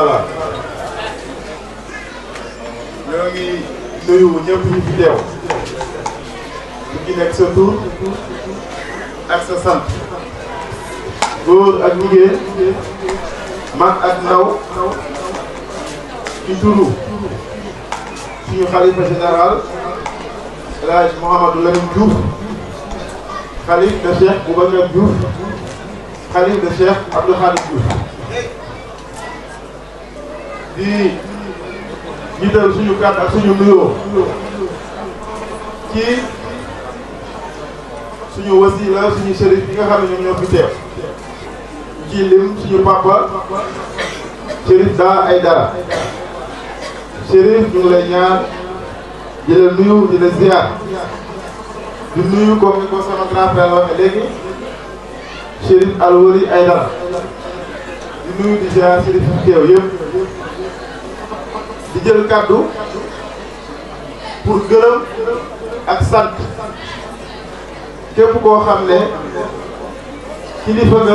général ñoo ngi nuyu ñëpp ñu fi teew ku ci nekk sa tur ak sa sant góor ak jigéen mag ak ndaw ci turu suñu xalifa général El Hadj Mouhamadou Lamine Diouf xalif de Cheikh Boubacar Diouf xalif de Cheikh Abdou Khadim Diouf di jiital suñu kàddu ak suñu nuyoo ci suñu wasila suñu sëriñ bi nga xam ne ñoom ñoo fi teew ci lim suñu papa Chérif Da Aïdara Chérif ñu ngi lay ñaan di la nuyu di la ziar di nuyu comme ni ko sama grand frère waxee léegi Chérif Alwari Aïdara di nuyu di ziar Chérif fi teew yëpp di jël kàddu pour gërëm ak sant képp koo xam ne kilifa nga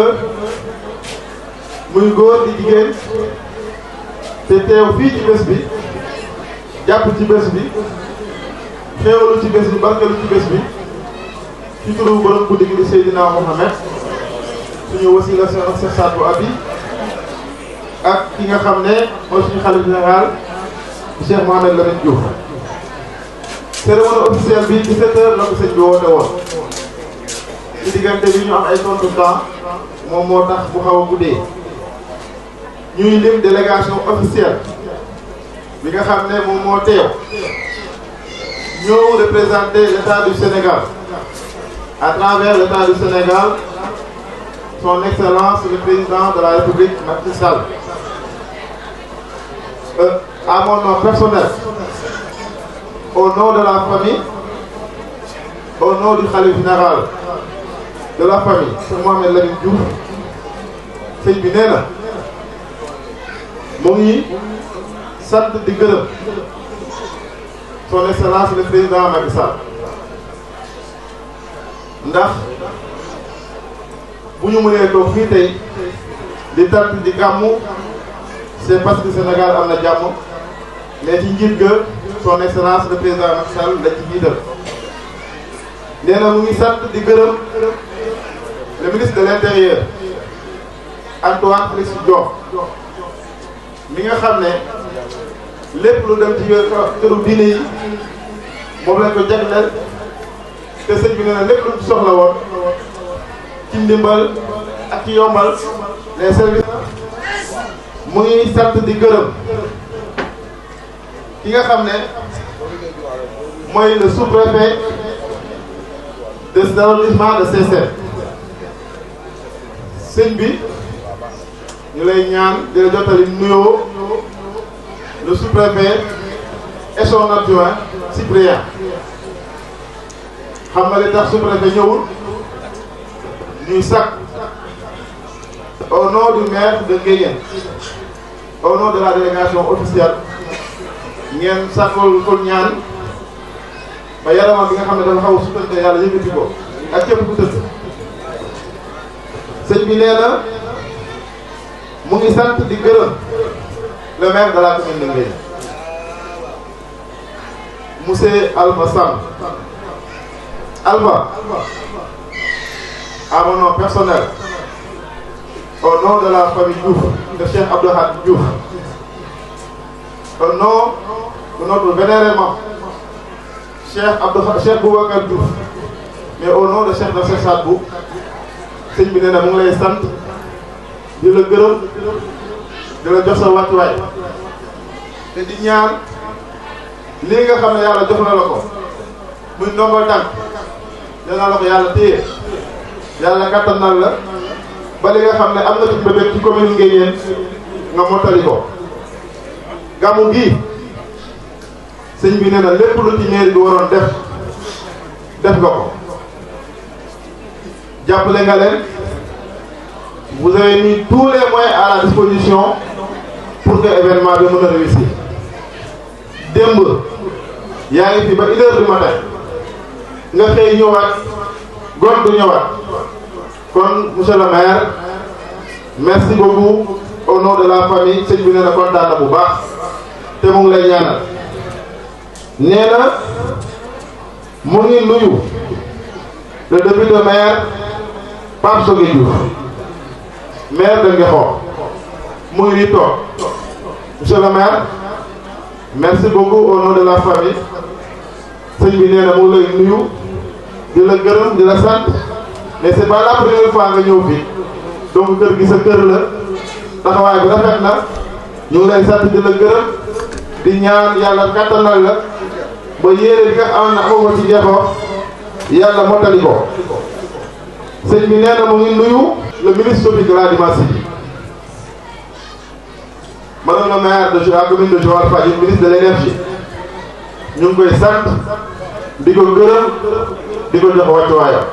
muy góor di jigéen te teew fii ci bés bi jàpp ci bés bi xéewalu ci bés bi barkelu ci bés bi ci turu borom guddi gi di Seydina Mohamed suñu wasila seen ak Cheikh Sadou Abi ak ki nga xam ne mooy suñu xalif général Cheikh Mohamed Lamine Diouf cérémonie officielle bi 17 heures la ko sëñ bi woote woon ci diggante bi ñu am ay tontu temps moom moo tax bu xaw a guddee ñuy lim délégation officielle bi nga xam ne moom moo teew ñëw représenter l'état du Sénégal à travers l'état du Sénégal son excellence le président de la République Macky Sall euh, à mon nom personnel au nom de la famille au nom du khalife général de la famille Cheikh Mohamed Lamine Diouf sëñ bi nee na mu ngi sant di gërëm son excellence le président Macky Sall ndax bu ñu mënee toog fii tey di tant di gàmmu c'est parce que Sénégal am na jàmm mais ci njiit ga son excellence le président Macky Sall la ci jiital nee na mu ngi sant di gërëm le ministre de l'intérieur Antoine Félix Diome mi nga xam ne lépp lu dem ci këru diine yi moom lañ ko jagleel te sëñ bi nee na lépp lu ci soxla woon ci ndimbal ak ci yombal les services mu ngi sant di gërëm ki nga xam ne mooy le sous-préfet de l'arrondissement de Sessène sëñ bi ñu lay ñaan di la jottali nuyoo le sous-préfet et son adjoint Cyprien xam nga li tax sous-préfet ñëwul ñuy sakk au nom du maire de Nguéniène au nom de la délégation officielle ngeen sàkkul ko ñaan ba yaramam bi nga xam ne dafa xaw a sutante yàlla yëkkati ko ak képp ku tëdd sëñ bi nee na mu ngi sant di gërëm le maire de la commune de Nguéniène monsieur Alpha Sam Alpha à mon nom personnel au nom de la famille Diouf de Cheikh Abdou Hadj Diouf au nom de notre vénérément Cheikh Abdou Cheikh Boubacar Diouf mais au nom de Cheikh de Cheikh Sadbou sëñ bi nee na mu ngi lay sant di la gërëm di la jox sa wàccuwaay te di ñaan lii nga xam ne yàlla jox na la ko muy ndombal tànk yal la ko yàlla téye yàlla kattanal la ba li nga xam ne am na ci bébét ci commune Nguéniène nga mottali ko gàmmu gi sëñ bi nee na lépp lu ci mairie bi waroon def def nga ko jàppale nga leen vous avez mis tous les moyens à la disposition pour que événement bi mën a réussir démb yaa ngi fi ba une heure du matin nga xëy ñëwaat gontu ñëwaat kon monsieur le maire merci beaucoup au nom de la famille sëñ bi nee na kontaan na bu baax te mu ngi lay ñaanal nee na mu ngi nuyu le député maire Pape Sogue Diouf maire de Ngexo mu ngi nii toog monsieur le maire merci beaucoup au nom de la famille sëñ bi nee na mu ngi lay nuyu di la gërëm di la sant mais c'est pas la première fois nga ñëw fi donc kër gi sa kër la taxawaay bi rafet na ñu ngi lay sant di la gërëm di ñaan yàlla kattanal la ba yéene bi nga xam ne amoo ko ci Ngexo yàlla mottali ko sëñ bi nee na mu ngi nuyu le ministre Sophie Gladima Sy madame la maire de la commune de Joal Fadiouth ministre de l'énergie ñu ngi koy sant di ko gërëm di ko jox wàccuwaayam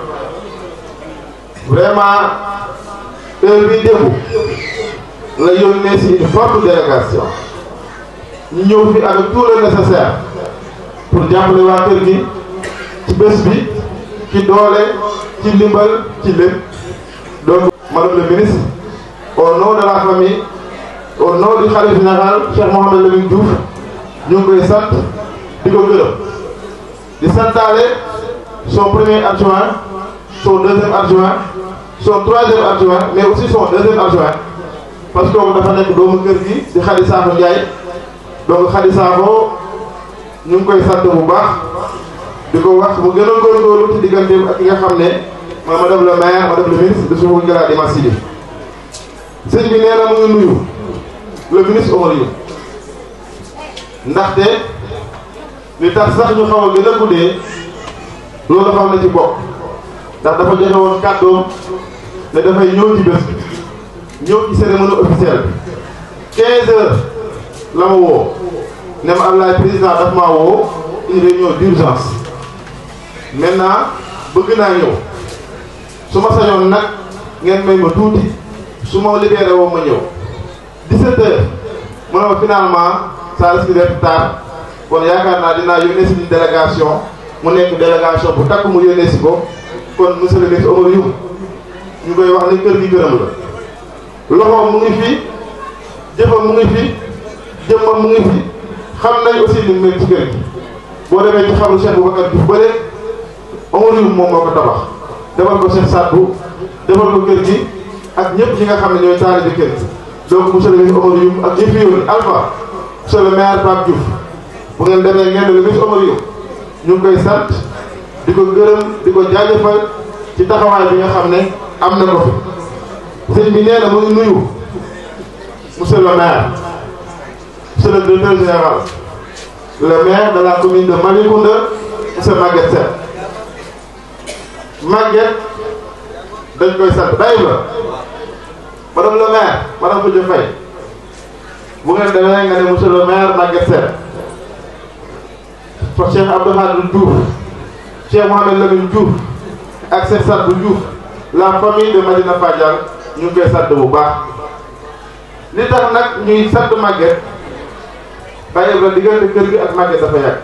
vraiment heure bi démb la yónnee si une forte délégation ñu ñëw fi avec tout le nécessaire pour jàppale waa kër gi ci bés bi ci doole ci ndimbal ci lépp donc madame le ministre au nom de la famille au nom du khalife général Cheikh Mouhamed Lamine Diouf ñu ngi koy sant di ko gërëm di santaale son premier adjoint son deuxième adjoint son troisième adjoint mais aussi son deuxième adjoint parce que kooku dafa nekk doomu kër gi di Khady Sakho Ndiaye donc Khady Sakho ñu ngi koy sant bu baax di ko wax mu gën a góorgóorlu ci digganteem ak ki nga xam ne mooy madame le maire madame le ministre de Sophie Gladima Sy sëñ bi nee na mu ngi nuyu le ministre Omar Youm ndaxte li tax sax ñu xaw a gën a guddee loolu dafa am na ci bokk ndax dafa joxe woon kàddoom ne dafay ñëw ci bés bi ñëw ci cérémonie officielle bi 15 heures la ma woo ne ma Ablaye président daf maa woo une réunion d'urgence maintenant bëgg naa ñëw su ma sañoon nag ngeen may ma tuuti su ma libéré woo ma ñëw 17 heures mu ne ma finalement ça risque d'être tard kon yaakaar naa dinaa yónnee si une délégation mu nekk délégation bu takk mu yónnee si ko kon monsieur le ministre Omar Youm ñu koy wax ne kër gi gërëm la loxoom mu ngi fi jëfam mu ngi fi jëmmam mu ngi fi xam nañ aussi li mu mel ci kër gi boo demee ci xaru Cheikh Boubacar Diouf bële Omar Youm moom moo ko tabax defal ko Cheikh Sadbou defal ko kër gi ak ñëpp ñi nga xam ne ñooy taalibe kër gi donc monsieur le ministre Omar Youm ak ñi fi yónni Alpha monsieur le maire Pape Diouf bu ngeen demee ngeen le ministre Omar Youm ñu ngi koy sant di ko gërëm di ko jaajëfal ci taxawaay bi nga xam ne am na ko fi sëñ bi nee na mu ngi nuyu monsieur le maire monsieur le directeur général le maire de la commune de Malicounda monsieur Maguette Sène Maguette dañ koy sant bàyyi la madame le maire madame Khoudia Faye bu ngeen demee nga ne monsieur le maire Maguette Sène fa Cheikh Abdou Khadre Diouf Cheikh Mouhamed Lamine Diouf ak Cheikh Sadbou Diouf la famille de Madina Fadial ñu ngi koy sant bu baax li tax nag ñuy sant Maguette bàyyi la diggante kër gi ak Maguette dafa yàgg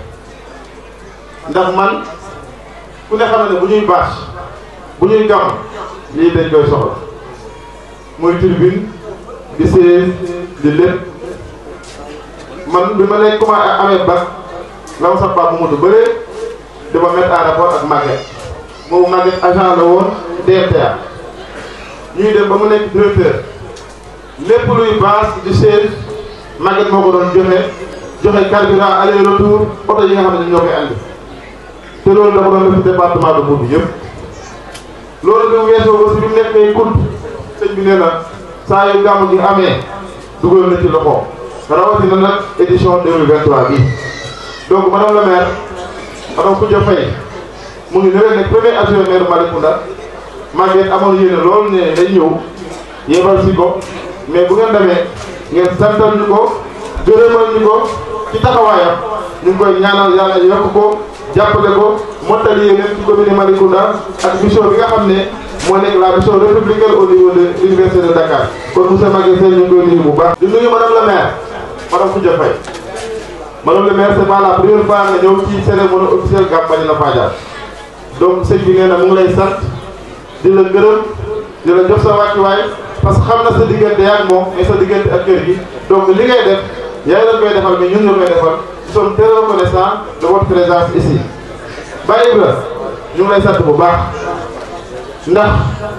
ndax man ku ne xam ne bu ñuy bâche bu ñuy gàmm lii dañ koy soxla muy tribune di séen di lépp man bi ma lay commencé amee bac la ma sax baax bu moto bëree dama mettre en rapport ak Maguette boobu Maguette agent la woon DRTA ñuy dem ba mu nekk directeur lépp luy base di chaise Maguette moo ko doon joxe joxe carburant aller retour oto yi nga xam ne ñoo koy andi te loolu dafa doon def département de Mbour bi yëpp loolu bi mu weesoo aussi bi mu nekk ay kunt sëñ bi nee na saa yu gàmm gi amee dugal na ci loxo rawatina nag édition 2023 bi donc madame la maire madame Khoudia Faye mu ngi nëwee nekk premier adjoint maire Malicounda Maguette amoon yéene loolu ne day ñëw yebal si ko mais bu ngeen demee ngeen santal ñu ko gërëmal ñu ko ci taxawaayam ñu ngi koy ñaanal yàlla yokk ko jàppale ko mottali yéeneen ci commune Malicounda ak mission bi nga xam ne moo nekk la mission républicaine au niveau de l'université de Dakar kon monsieur Maguette Sène ñu ngi koy nuyu bu baax. di nuyu madame la maire madame Khoudia Faye madame le maire c'est pas la première fois nga ñëw ci cérémonie officielle Gàmmu Madina Fadial donc sëñ bi nee na mu ngi lay sant di la gërëm di la jox sa wàccuwaay parce que xam na sa diggante ak moom et sa diggante ak kër gi donc li ngay def yaa ngi koy defal mais ñun nga koy defal nous sommes très reconnaissants de votre présence ici. Baye Ibra ñu ngi lay sant bu baax ndax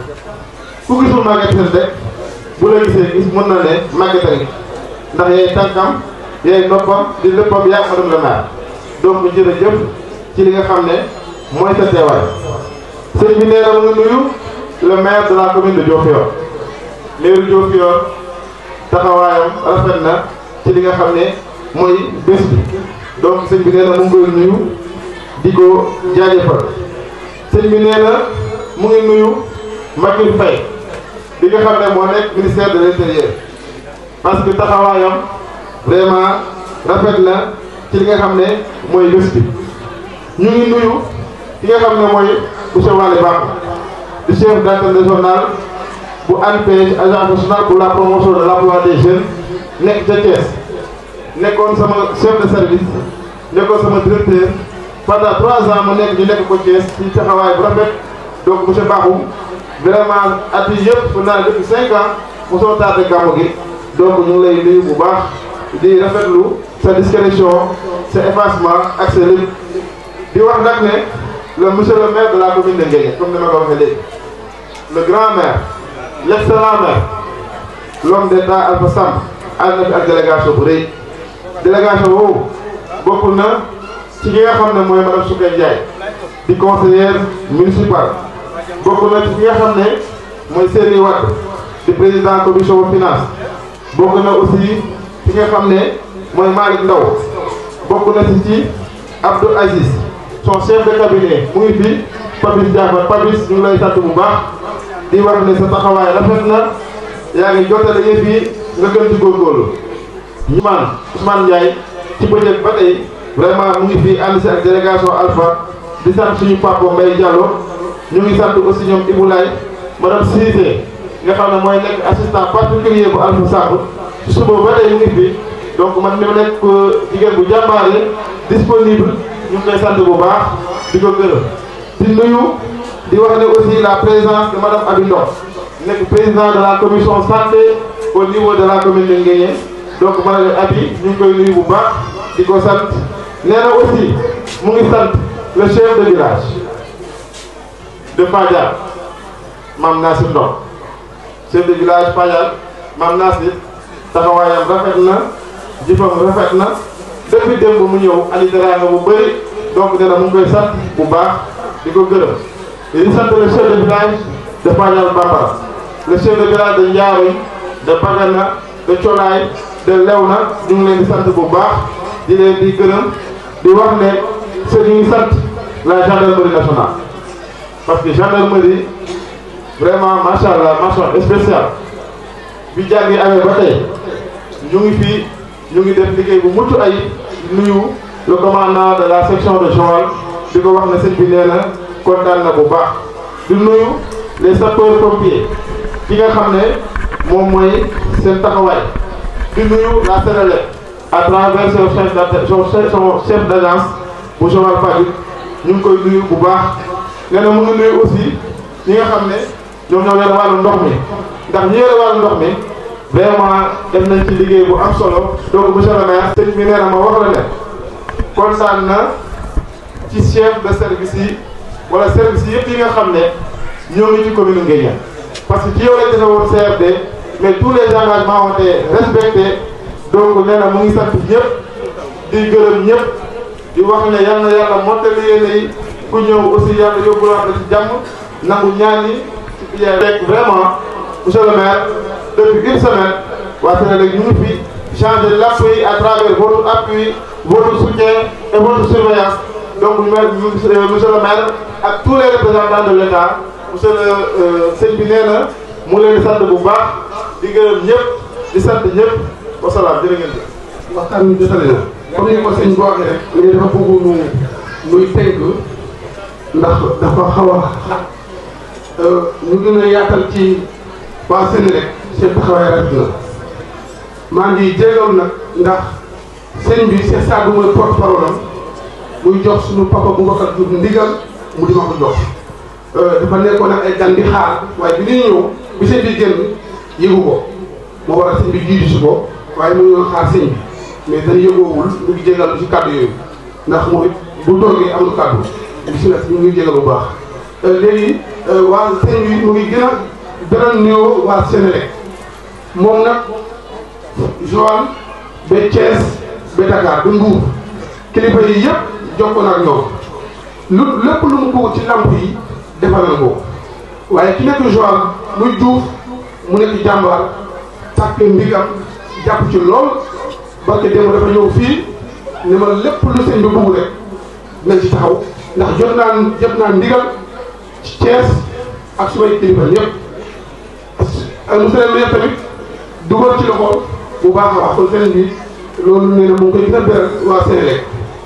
ku gisul Maguette Sène rek bu la gisee gis mën na ne Maguette a ngi ndax yaay tànkam yaay noppam di léppam yaa madame le maire donc jërëjëf ci li nga xam ne mooy sa teewaay sëñ bi nee na mu ngi nuyu le maire de la commune de Diofior maire Diofior taxawaayam rafet na ci li nga xam ne mooy bés bi donc sëñ bi nee na mu ngi koy nuyu di ko jaajëfal sëñ bi nee na mu ngi nuyu Makil Faye bi nga xam ne moo nekk ministère de l'intérieur parce que taxawaayam vraiment rafet na ci li nga xam ne mooy bés bi ñu ngi nuyu ki nga xam ne mooy monsieur Waly Ba di chef d'antenne régional bu ANPEJ agence nationale pour la promotion de l'emploi des jeunes nekk ca Thiès nekkoon sama chef de service nekkoon sama directeur pendant trois ans mu nekk ñu nekk ko Thiès ci taxawaay bu rafet donc monsieur Bakhoum vraiment at yi yëpp fu naa depuis cinq ans mosoo tardé gàmmu gi donc ñu ngi lay nuyu bu baax di rafetlu sa discrétion sa effacement ak sa lépp di wax nag ne le monsieur le maire de la commune de Nguéniène comme ni ma ko waxee léegi le grand maire l' excellent maire l'homme d'état Alpha Samb ànd na fi ak délégation bu rëy délégation boobu bokk na ci ki nga xam ne mooy madame Soukey Ndiaye di conseillère municipale bokk na ci ki nga xam ne mooy Serigne Wade di président commission finance bokk na aussi ci nga xam ne mooy Malick Ndaw bokk na ci ci Abdou Aziz son chef de cabinet mu ngi fi Papis Diafa Papis ñu ngi lay sant bu baax di wax ne sa taxawaay rafet na yaa ngi jotale yëf yi nga gën ci góorgóorlu ñu man Ousmane Ndiaye ci bëccëg ba tey vraiment mu ngi fi ànd si ak délégation Alpha di sant suñu papa Mbaye Diallo ñu ngi sant aussi ñoom Ibou Laye madame Cissé nga xam ne mooy nekk assistant particulier bu Alpha Samb ci suba ba tey mu ngi fi donc man mi nekk jigéen bu jàmbaare disponible ñu ngi koy sant bu baax di ko gërëm di nuyu di wax ne aussi la présence de madame Abi Ndong nekk président de la commission santé au niveau de la commune de Nguéniène donc madame Abi ñu ngi koy nuyu bu baax di ko sant nee na aussi mu ngi sant le chef de village de Fadial Mame Nassir Ndong chef de village Fadial Mame Nassir taxawaayam rafet na jëfam rafet na depuis démb mu ñëw andi teraanga bu bëri donc nee na mu ngi koy sant bu baax di ko gërëm di sant le chef de village de Fadial Bambara le chef de village de Ndiaroy de Bagana de Colaay de Lewna ñu ngi leen di sant bu baax di leen di gërëm di wax ne c'est ñu ngi sant la gendarmerie nationale parce que gendarmerie vraiment macha allah mention spéciale bi jàngi amee ba tey ñu ngi fii ñu ngi def liggéey bu mucc ay nuyu le commandant de la section de Joal di ko wax ne sëñ bi nee na kontaan na bu baax di nuyu les sapeurs pompiers ki nga xam ne moom mooy seen taxawaay di nuyu la Sénélec à travers son chef d' son chef d' agence bu Joal Fadiouth ñu ngi koy nuyu bu baax nee na mu ngi nuyu aussi ñi nga xam ne ñoom ñoo yor wàllu ndox mi ndax ñi yore wàllu ndox mi vraiment def nañ ci liggéey bu am solo donc monsieur le maire sëñ bi nee na ma wax la ne kontaan na ci chef de service yi wala service yi yëpp yi nga xam ne ñoo ngi ci commune Nguéniène parce que ci yow lañ defe woon CRD mais tous les engagements ont été respectés donc nee na mu ngi sant ñëpp di gërëm ñëpp di wax ne yal na yàlla mottali yéene yi ku ñëw aussi yàlla yóbbuwaat la ci jàmm nangu ñaan yi ci biir rek vraiment monsieur le maire depuis une semaine waa Sénégal ñu ngi fi changer l'appui à travers votre appui votre soutien et votre surveillance donc monsieur le maire ak tous les représentants de l'État monsieur le sëñ bi nee na mu leen di sant bu baax di gërëm ñëpp di sant ñëpp wasalaam jërë ngeen jëf. waxtaan wi jotale na comme ni ko sëñ bi waxee rek mais dafa bëgg nu nuy tënk ndax dafa xaw a xat ñu gën a yaatal ci waa Sénélec seen taxawaay rafet na maa ngi jégalu nag ndax sëñ bi c'est ça du mooy porte parole am muy jox suñu papa Boubacar Diouf ndigal mu di ma ko jox dafa nekkoon ak ay gan di xaar waaye bi ñuy ñëw bi sëñ bi génn yëgu ko moo war a sëñ bi jiitu si ko waaye mu ngi xaar sëñ bi mais dañu yëgoowul ñu ngi jégal ci kàddu yooyu ndax moom it bu toogee amul kàddu bisimilah ñu ngi jégal bu baax léegi waa sëñ bi mu ngi gën a beral nuyoo waa Sénélec moom nag Joal ba Thiès ba Dakar ba Mbour kilifa yi yëpp jokkoo na ak ñoom lu lépp lu mu bëgg ci lamp yi defaral ko waaye ki nekk Joal muy Diouf mu nekk jàmbaar tàkk ndigam jàpp ci lool barke démb dafa ñëw fii ne ma lépp lu sëñ bi bëgg rek dinañ ci taxaw ndax jot naa jot naa ndigal ci Thiès ak sumay kilifa ñëpp monsieur le maire tamit dugal ci loxo bu baax a baax kon sëriñ bi loolu nee na mu ngi koy gën a beral waa Sénélec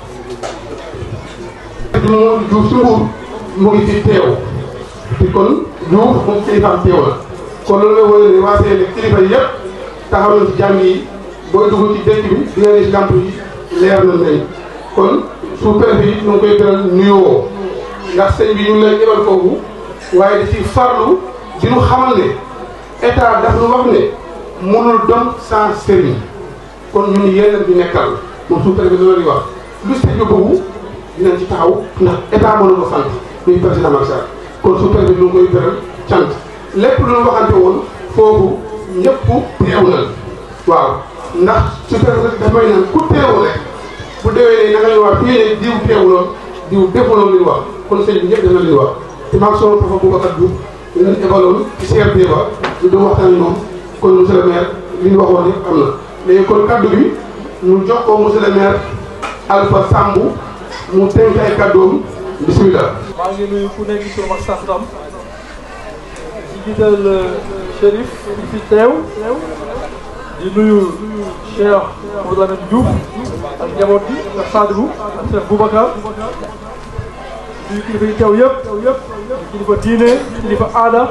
di mu Diouf si Mbour mu ngi fi teew te kon Diouf moom kilifaam teew la kon loolu nga wóor ne waa Sénélec kilifa yi yëpp taxaw nañ ci jàng yi booy dugg ci dëkk bi di nga gis lamp yi leer na nañ kon sous-préfet yi ñu ngi koy beral nuyoo ndax sëñ bi ñu ngi lay yebal foofu waaye da ci farlu di ñu xamal ne état daf ñu wax ne mënul dem sans sëriñ kon ñun yéen bi nekkal moom sous-préfet bi loolu di wax lu sëñ bi bëggu dinañ ci taxaw ndax état mënu ko sant muy président Macky Sall kon sous-préfet bi ñu ngi koy beral cant lépp lu ñu waxante woon foofu ñëpp teew na waaw ndax sous-préfet dafay naan ku teewu rek bu déwee ne na nga ñu wax fii ne diw teewuloon diw defuloon li ñu wax kon sëñ bi ñëpp def na li ñu wax te maag soo tafa Boubacar Diouf ñu leen ebaloon ci CRD ba ñu doon waxtaan ñoom kon monsieur le maire li ñu waxoon yëpp am na léegi kon kaddu bi ñu jox ko monsieur le maire Alpha Sambou mu tënk ay kaddoom bismillah maa ngi nuyu ku nekk ci turam ak santam ci jiital Chérif bi fi teew di nuyu Cheikh Amadou Lamine Diouf ak njaboot bi ak Sadibou ak Cheikh Boubacar nuyu kilifa yi teew yëpp yëpp kilifa diine kilifa aada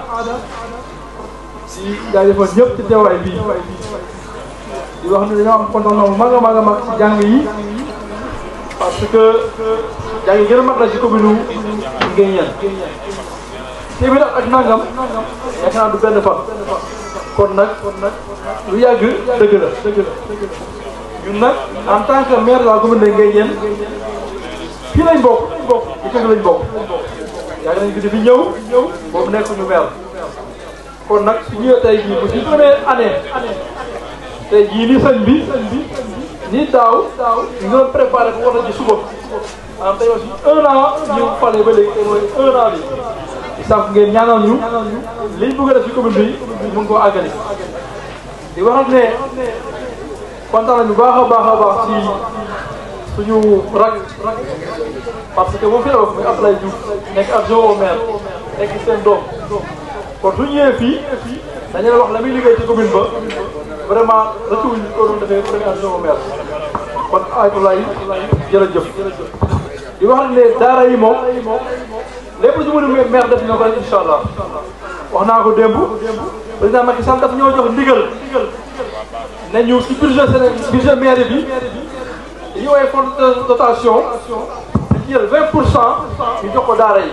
di jaajëfal ñëpp ci teewaay bii di wax ne dañoo am kontaan bu mag a mag a mag ci jàng yi parce que jàng yi gën a mag la ci commune Nguéniène téeméer ak nangam yaakaar naa du benn fan kon nag lu yàgg dëgg la ñun nag en tant que maire de la commune de Nguéniène fii lañ bokk bokk ci kër lañ bokk yàgg nañ fi di fi ñëw boobu nekk ñu maire kon nag su ñëwee tey jii bu ci première année tey jii ni sëñ bi ni daaw ñu doon préparé ko war a ji suba maanaam tey aussi un an ñu fale ba léegi tey mooy un an bi di sàkk ngeen ñaanal ñu liñ bëgg a def ci commune bi mu ngi koo àggali di waxal ne kontaan nañu baax a baax a baax ci suñu rak parce que moom fi la wax muy Abdoulaye Diouf nekk adjoint au maire nekk seen doom kon su ñëwee fii dañu la wax la muy liggéey ci commune ba vraiment rëccuwuñ ko doon defee premier adjoint au maire kon Abdoulaye jërëjëf di wax ne daara yi moom lépp lu ci mën a maire def na ko rek incha allah wax naa ko démb président Macky Sall daf ñoo jox ndigal ne ñu ci budget Sénégal budget maire bi yi woowee fonds de dotation di jël 20 pour cent ñu jox ko daara yi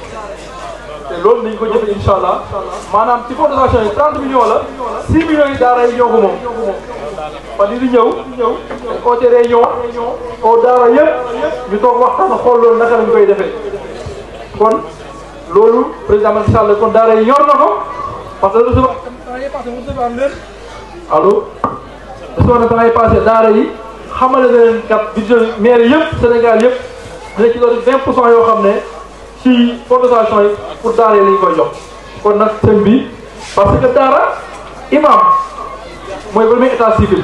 te loolu nañ ko jëfe incha allah maanaam ci fonds de dotation yi 30 millions la 6 millions yi daara yi ñoo ko moom fan yii di ñëw dañ oote réunion oo daara yëpp ñu toog waxtaan xool loolu naka lañ koy defee kon loolu président Macky Sall kon daara yi yor na ko parce que recevoir temps yi passé recevoir leen allo recevoir na temps yi passé daara yi xamale na leen kat budget maire yëpp Sénégal yëpp dina ci doon 20 pour cent yoo xam ne ci fondation yi pour daara yi lañ koy jox kon nag sëñ bi parce que daara imam mooy premier état civil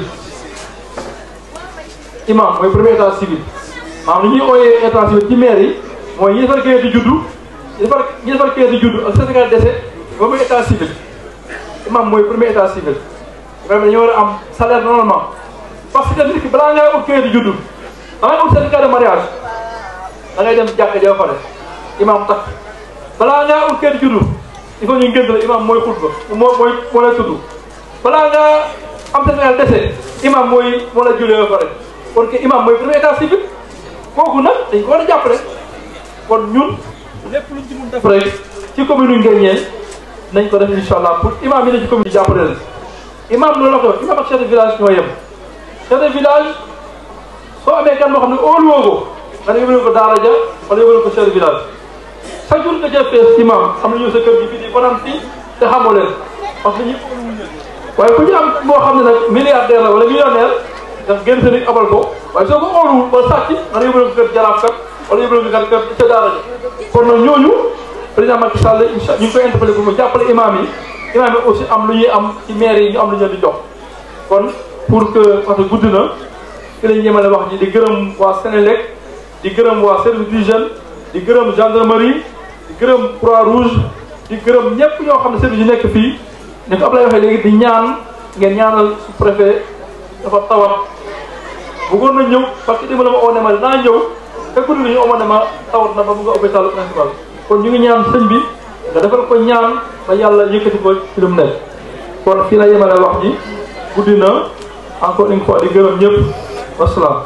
imam mooy premier état civil maanaam li ñuy ooyee état civil ci maire yi mooy ñi defar kayit di juddu ñi defar ñi defar kayit di juddu ak Sénégal dese ba muy état civil imam mooy premier état civil vraiment dañoo war a am salaire normalement parce que nit ki balaa ngay ut kayit di juddu da ngay ut certificat de mariage da ngay dem jàkka ja fa imam takk balaa ngaa ut kayit di juddu il faut ñu ngént la imam mooy xutba moo mooy moo lay tudd balaa ngaa am Sénégal dese imam mooy moo la jullee ba pare kon que imam mooy premier état civil kooku nag dañ ko war a jàppale kon ñun lépp luñ ci mun def rek ci commune yu Nguéniène nañ ko def incha allah pour imam yi ne ci commune yi jàppale leen imam loolu la ko imam ak chef de village ñoo yem chef de village soo amee kan moo xam ne óoluwoo ko nga ne yóbbu ko daara ja wala yóbbu ko chef de village chaque jour nga jël fees imam xam ne ñëw sa kër gi fii di fanaan fii te xamoo leen parce que ñu waaye ku ñu am moo xam ne nag milliardaire la wala millionnaire daf génn sa nit abal ko waaye soo ko óoluwul wala sàcc nga ne yóbbu ko kër jaraaf kat wala yóbbu ko kër kër ca daara ja kon nag ñooñu président Macky Sall incha ñu ngi koy interpellé pour mu jàppale imam yi imam yi aussi am lu ñuy am ci maire yi ñu am lu ñu leen di jox kon pour que parce que guddi na fi lañ yemale wax ji di gërëm waa Sénélec di gërëm waa service d'hygiène di gërëm gendarmerie di gërëm croix rouge di gërëm ñëpp ñoo xam ne service yi nekk fii ni ko Ablaye waxee léegi di ñaan ngeen ñaanal sous préfet dafa tawat bëggoon na ñëw parce que dima la ma oo ne ma dinaa ñëw te guddi nañu oo ma ne ma tawat na ba mu nga hôpital principal kon ñu ngi ñaan sëñ bi nga defal ko ñaan ba yàlla yëkkati ko ci lu mu nekk kon fii la yemale wax ji guddi na encore une fois di gërëm ñëpp wasalaam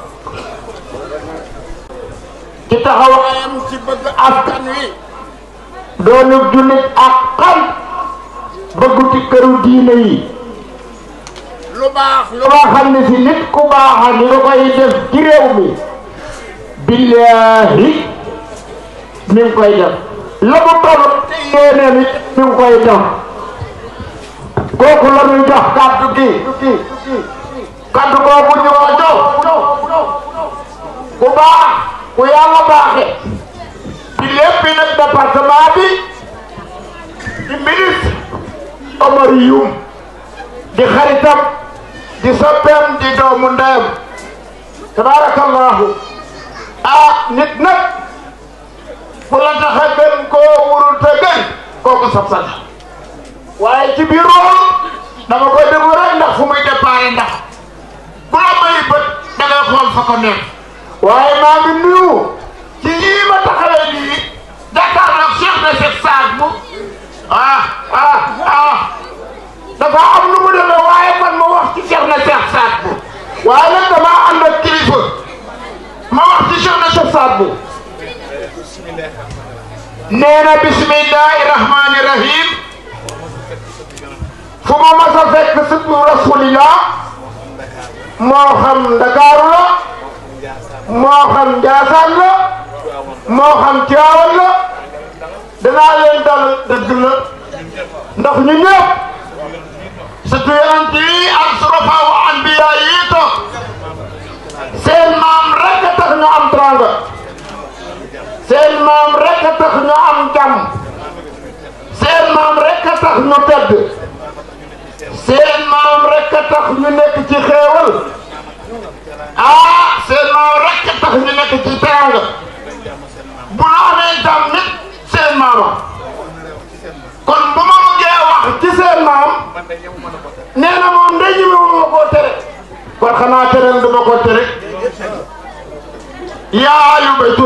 ci taxawaayam ci bëgg askan wi doonu jullit ak xam bëggu ci këru diine yi lu baax lu nga xam ne si nit ku baax ni nga koy def ci réew mi billaahi mi ngi koy def la mu toll yéenéem it mi ngi koy def kooku la ñuy jox kàddu gi kàddu boobu ñu ko jox ku baax ku yàlla baaxe ci lépp nag département bi di ministre Omar Youm di xaritam di soppeem di doomu ndeyam tabarakallahu ah nit nag bu la tax a gën koo wurul te gën kooku sab sag waaye ci biir loolu dama koy déglu rek ndax fu muy déparé ndax ku la may bët da ngay xool fa ko nekk waaye maa ngi nuyu ci lii ma taxawee nii Dakar nag Cheikh na Cheikh Saad bu ah ah ah dafa am nu mu demee waaye man ma wax ci Cheikh na Cheikh Saad bu waaye nag damaa ànd ak kilifa ma wax ci Cheikh na Cheikh Saad bu nee na bismillahi rahmani rahim fu ma mas a fekk sëtu rasulillah moo xam Ndakaaru la moo xam Njaasaan la moo xam Tiwaawan la danaa leen dal dëgg la ndax ñu ñëpp surtout yonent yi ak surafa wa anbiya yi toog seen maam rek a tax ñu am tranga seen maam rek a tax ñu am jàmm seen maam rek a tax ñu tedd seen maam rek a tax ñu nekk ci xéewal ah seen maam rek a tax ñu nekk ci teraanga bu la amee jàmm nit seen maama kon bu ma bëggee wax ci seen maam nee na moom day ñëw ma koo tere kon xanaa tere du ma ko tere yaa ayu baytu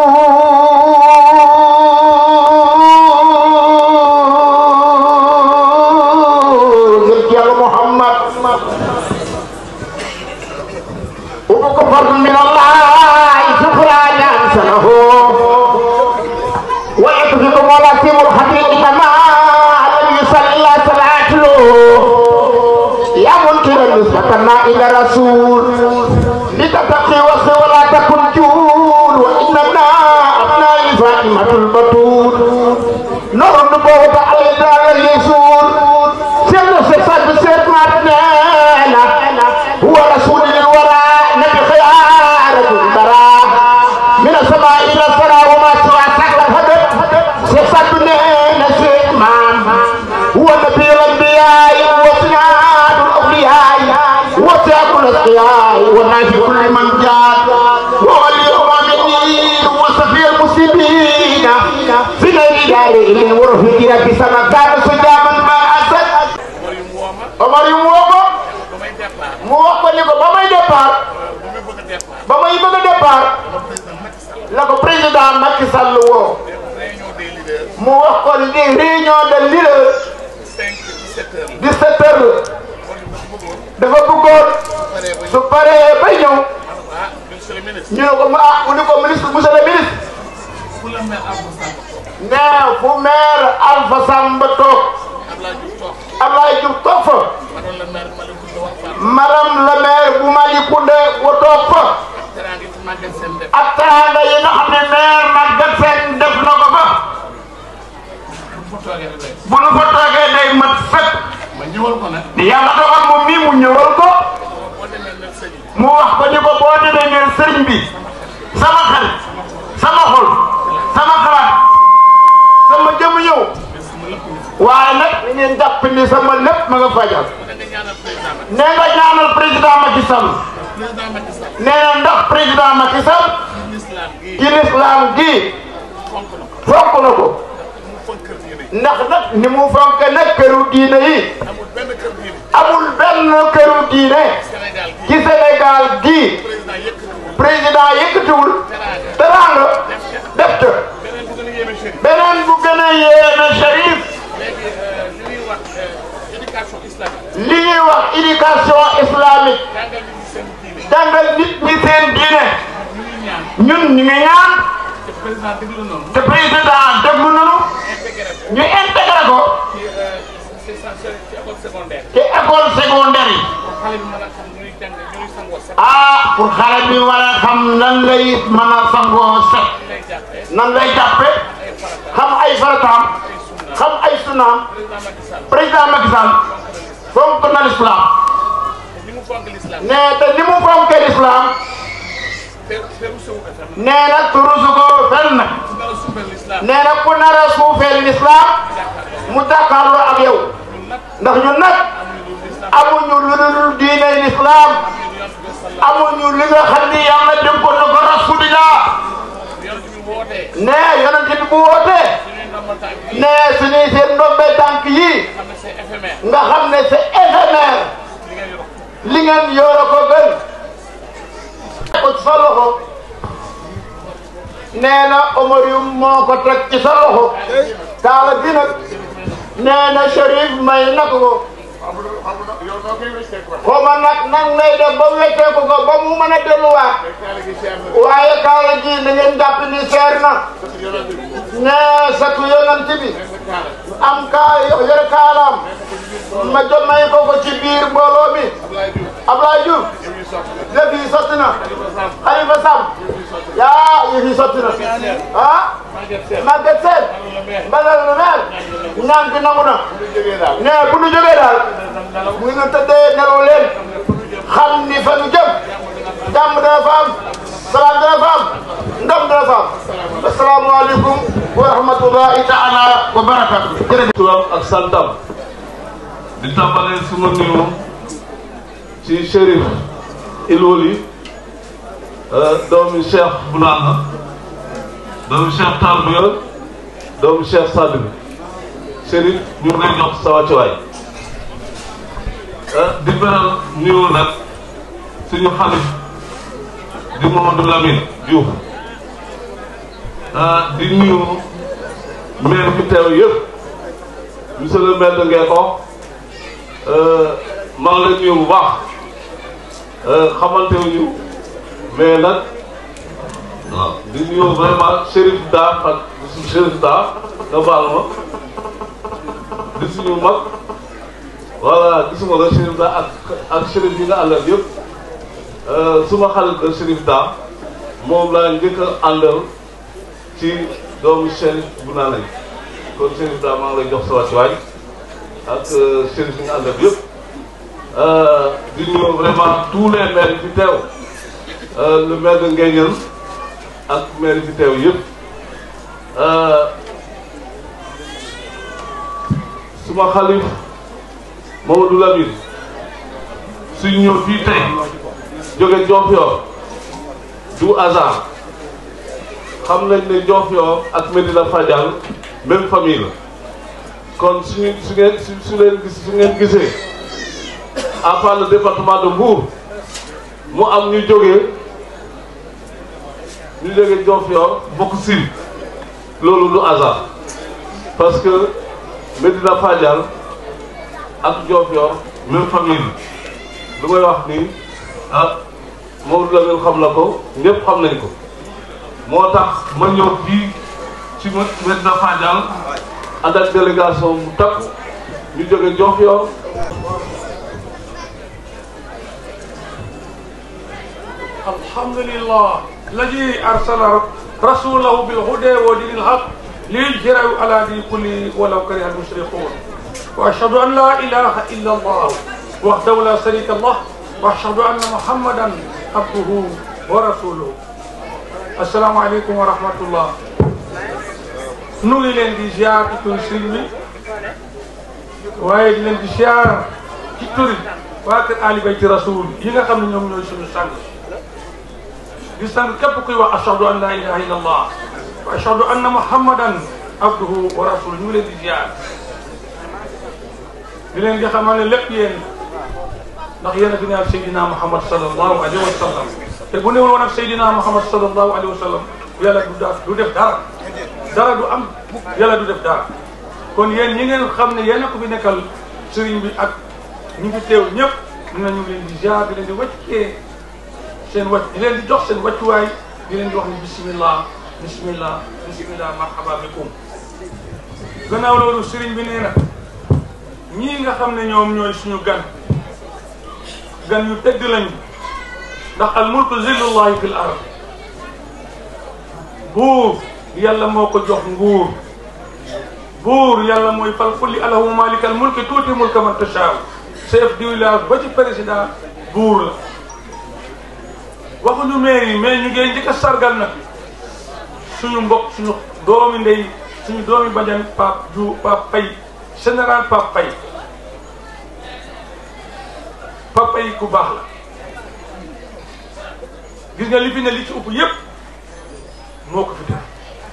rasul ngir ci yàlla Muhammad ubukum fardun min Allah shukran ansanahu wa yatfikum wala timul haqiqi kama lam yusalla salatu ya munkiran nisbatana ila rasul لتتقي وخي ولا تكن جول وإننا أبناء فاطمة البتول نور النبوة علينا اليسور سيدنا سيساد بسيد ماتنانا هو رسول للورى نبي خيارة البراء من السماء إلى الثرى وما سوى سكت هدف سيساد بنينا سيد مام هو نبي الأنبياء وسناد الأولياء وسيد الأسقياء ونافي كل من جاد وولي المؤمنين وصفي المسلمين في غير داره ورفيق ربي سما كان سجاما ما أسد Omar yu mu woo ko mu wax ko ni ko ba may départ ba may bëgg a départ la ko président Macky Sall woo mu wax ko li réunion de leader 17 heures la dafa bëggoon su paree bay ñëw ñu ne ko ma ah mu ne ko ministre monsieur le ministre nee fu maire Alpha Samba toog Ablaye Diouf toog fa madame le maire bu Malicounda wa toog fa ak teraanga yi nga xam ne maire Maguette Sène def na ko fa bu nu fa toogee day mat fépp ma ñëwal ko nag yàlla dogal moom mii mu ñëwal ko boo demee nag sëñ bi mu wax ko ni ko boo demee ngeen sëriñ bi sama xarit sama xol sama xalaat sama jëm ñëw waaye nag ni ngeen jàpp ni sama lépp ma nga fajal da nga ñaanal président Macky nee nga ñaanal président Macky Sall président Macky Sall nee na ndax président Macky Sall l'islam gii ci lislaam gi fonk na ko fonk na ko mu fonk kër diine yi ndax nag ni mu fonk nag këru diine yi amul benn kër diine amul benn këru diine Sénégal gii ci Sénégal gi président yëkkatiwul président yëkkatiwul teraanga teraanga def ca beneen bu gën a yéeme chérif beneen bu gën a yéeme Cherif léegi li ñuy wax éducation islamique li ñuy wax éducation islamique jàngal nit ñi seen diine jàngal nit ñi seen diine ñu ngi ñaan ñun ñu ngi ñaan te président déglu noonu te président déglu nañu intégré ko ñu intégré ko ci ci ci école secondaire ci école secondaire yi pour xale bi mën a xam ñuy jàng ñuy sangoo set ah pour xale bi war a xam nan lay mën a sangoo set lay jàppee nan lay jàppe ay farata xam ay farataam ay sunna xam ay sunaam président Macky Sall président Macky Sall fonk na l'islam ni mu fonk l'islam nee te ni mu fonkee l'islam te teru sewu ko tam nee na turusu ko fenn su dara suufeel l'islam nee na ku nar a suufeel l'islam mu jàkkaarloo ak yow ñun nag ndax ñun nag amuñu lu l'islam amuñu lu dul diine l'islam amuñu yonent bi sallam amuñu li nga xam ni yàlla dénkoon na ko rasulillah yonent bi wootee nee yonent bi bu wootee suñuy ndombal tànk yi nee suñuy seen ndombe tànk yi xam ne c'est éphémère nga xam ne c'est éphémère li ngeen yor li ngeen yore ko gën ko ci sa loxo nee na Omar yu moo ko teg ci sa loxo kaala bi nag nee na Cherif may na ko yow noo koy wéccee quoi xoma nag nan ngay def ba wecceeku ko ba mu mën a delluwaat te kaala gi cher na waaye kaala ji na ngeen jàpp ni seer na parce que yonent bi nee satu yonent bi sa kaala am kaa yore kaalaam ma jot may ko ko ci biir mbooloo mi Abdoulaye Diouf Ablaye Diouf yow ñu sotti la lépp yi sotti na Khalifa Sall Khalifa Sam yaa yëf yi sotti na ah Maguette Sène Maguette Sène la maire mbalal lu mel ñaan gi nangu na bu ñu jógee daal ne bu ñu jógee daal nelaw mu ngi tëddee nelaw leen xam ni fa ñu jëm jàmm dana fa am salaam dana fa am ndam dana fa am asalaamaaleykum wa rahmatullahi taala wa barakatu jërëjëf turam ak santam di tàmbalee suma nuyu ci Chérif Ilwoli doomu Cheikh Bounana doomu Cheikh Tarbiya doomu Cheikh Sadib Chérif ñu ngi lay jox sa wàccuwaay di beral nuyu nag suñu xalif di Mamadou Lamine Diouf di nuyu maire bi teew yëpp monsieur le maire de Ngeko maa ngi lay nuyu bu baax xamante wuñu mais nag waaw di nuyu vraiment Chérif Da ak Chérif Da nga baal ma di suñu mag voilà gisuma la Chérif Da ak ak Chérif yi nga àndal yëpp suma xarit la Chérif Da moom laa njëkk a àndal ci doomu Chérif bu naa nañ kon Chérif Da maa ngi lay jox sa wàccuwaay ak Chérif yi nga àndal yëpp di nuyu vraiment tous les maires yi fi teew le maire de Nguéniène ak maire yi fi teew yëpp suma xalif Mamadou Lamine suñ ñëw fii tey jóge Diofior du hasard xam nañ ne Diofior ak Medina Fadial même famille la kon suñu su ngeen su su leen gis su ngeen gisee à part le département de Mbour mu am ñu jógee ñu jógee Diofior bokk Sine loolu du hasard parce que Medina Fadial ak Diofior même famille lu may wax nii ah Maodo Lamine xam na ko ñëpp xam nañ ko moo tax ma ñëw fii ci Medina Fadial ànd ak délégation bu takku ñu jóge Diofior الحمد لله الذي أرسل رسوله بالهدى ودين الحق ليجرى على دين كله ولو كره المشركون وأشهد أن لا إله إلا الله وحده لا شريك له وأشهد أن محمدا عبده ورسوله السلام عليكم ورحمة الله nu ngi leen di ziar ci turi sëriñ bi waaye di leen di ziar ci turi waa kër Ali Bayti Rasul yi nga xam ne ñoom ñooy suñu sang di sang képp kuy wax ashhadu an la ilaha illa allah wa ashhadu anna muhammadan abduhu wa rasuluhu ñu ngi leen di ziar di leen di xamal ne lépp yéen ndax yéen a fi ne ak Seydina Muhammad sallallahu alayhi wa sallam te bu newul woon ak Seydina Muhammad sallallahu alayhi wa sallam yàlla du da du def dara dara du am yàlla du def dara kon yéen ñi ngeen xam ne yéen a ko fi nekkal sëriñ bi ak ñi fi teew ñëpp ñu ñu leen di ziar di leen di wàccee seen wàcc di leen di jox seen wàccuwaay di leen di wax ni bismillah bismillah bismillah marhaba bikum gannaaw loolu sëriñ bi nee na ñii nga xam ne ñoom ñooy suñu gan gan yu tëdd lañu ndax al mulku zillullahi fil ard buur yàlla moo ko jox nguur buur yàlla mooy fal kulli alahu malikal mulki tuuti mulka man tashaaw chef du village ba ci président buur la waxuñu maire yi mais ñu ngeen njëkk a sargal nag suñu mbokk suñu doomi ndey suñu doomi bajan Pape Diouf Pape Faye général Pape Faye Pape Faye ku baax la gis nga li fi ne li ci ëpp yépp moo ko fi def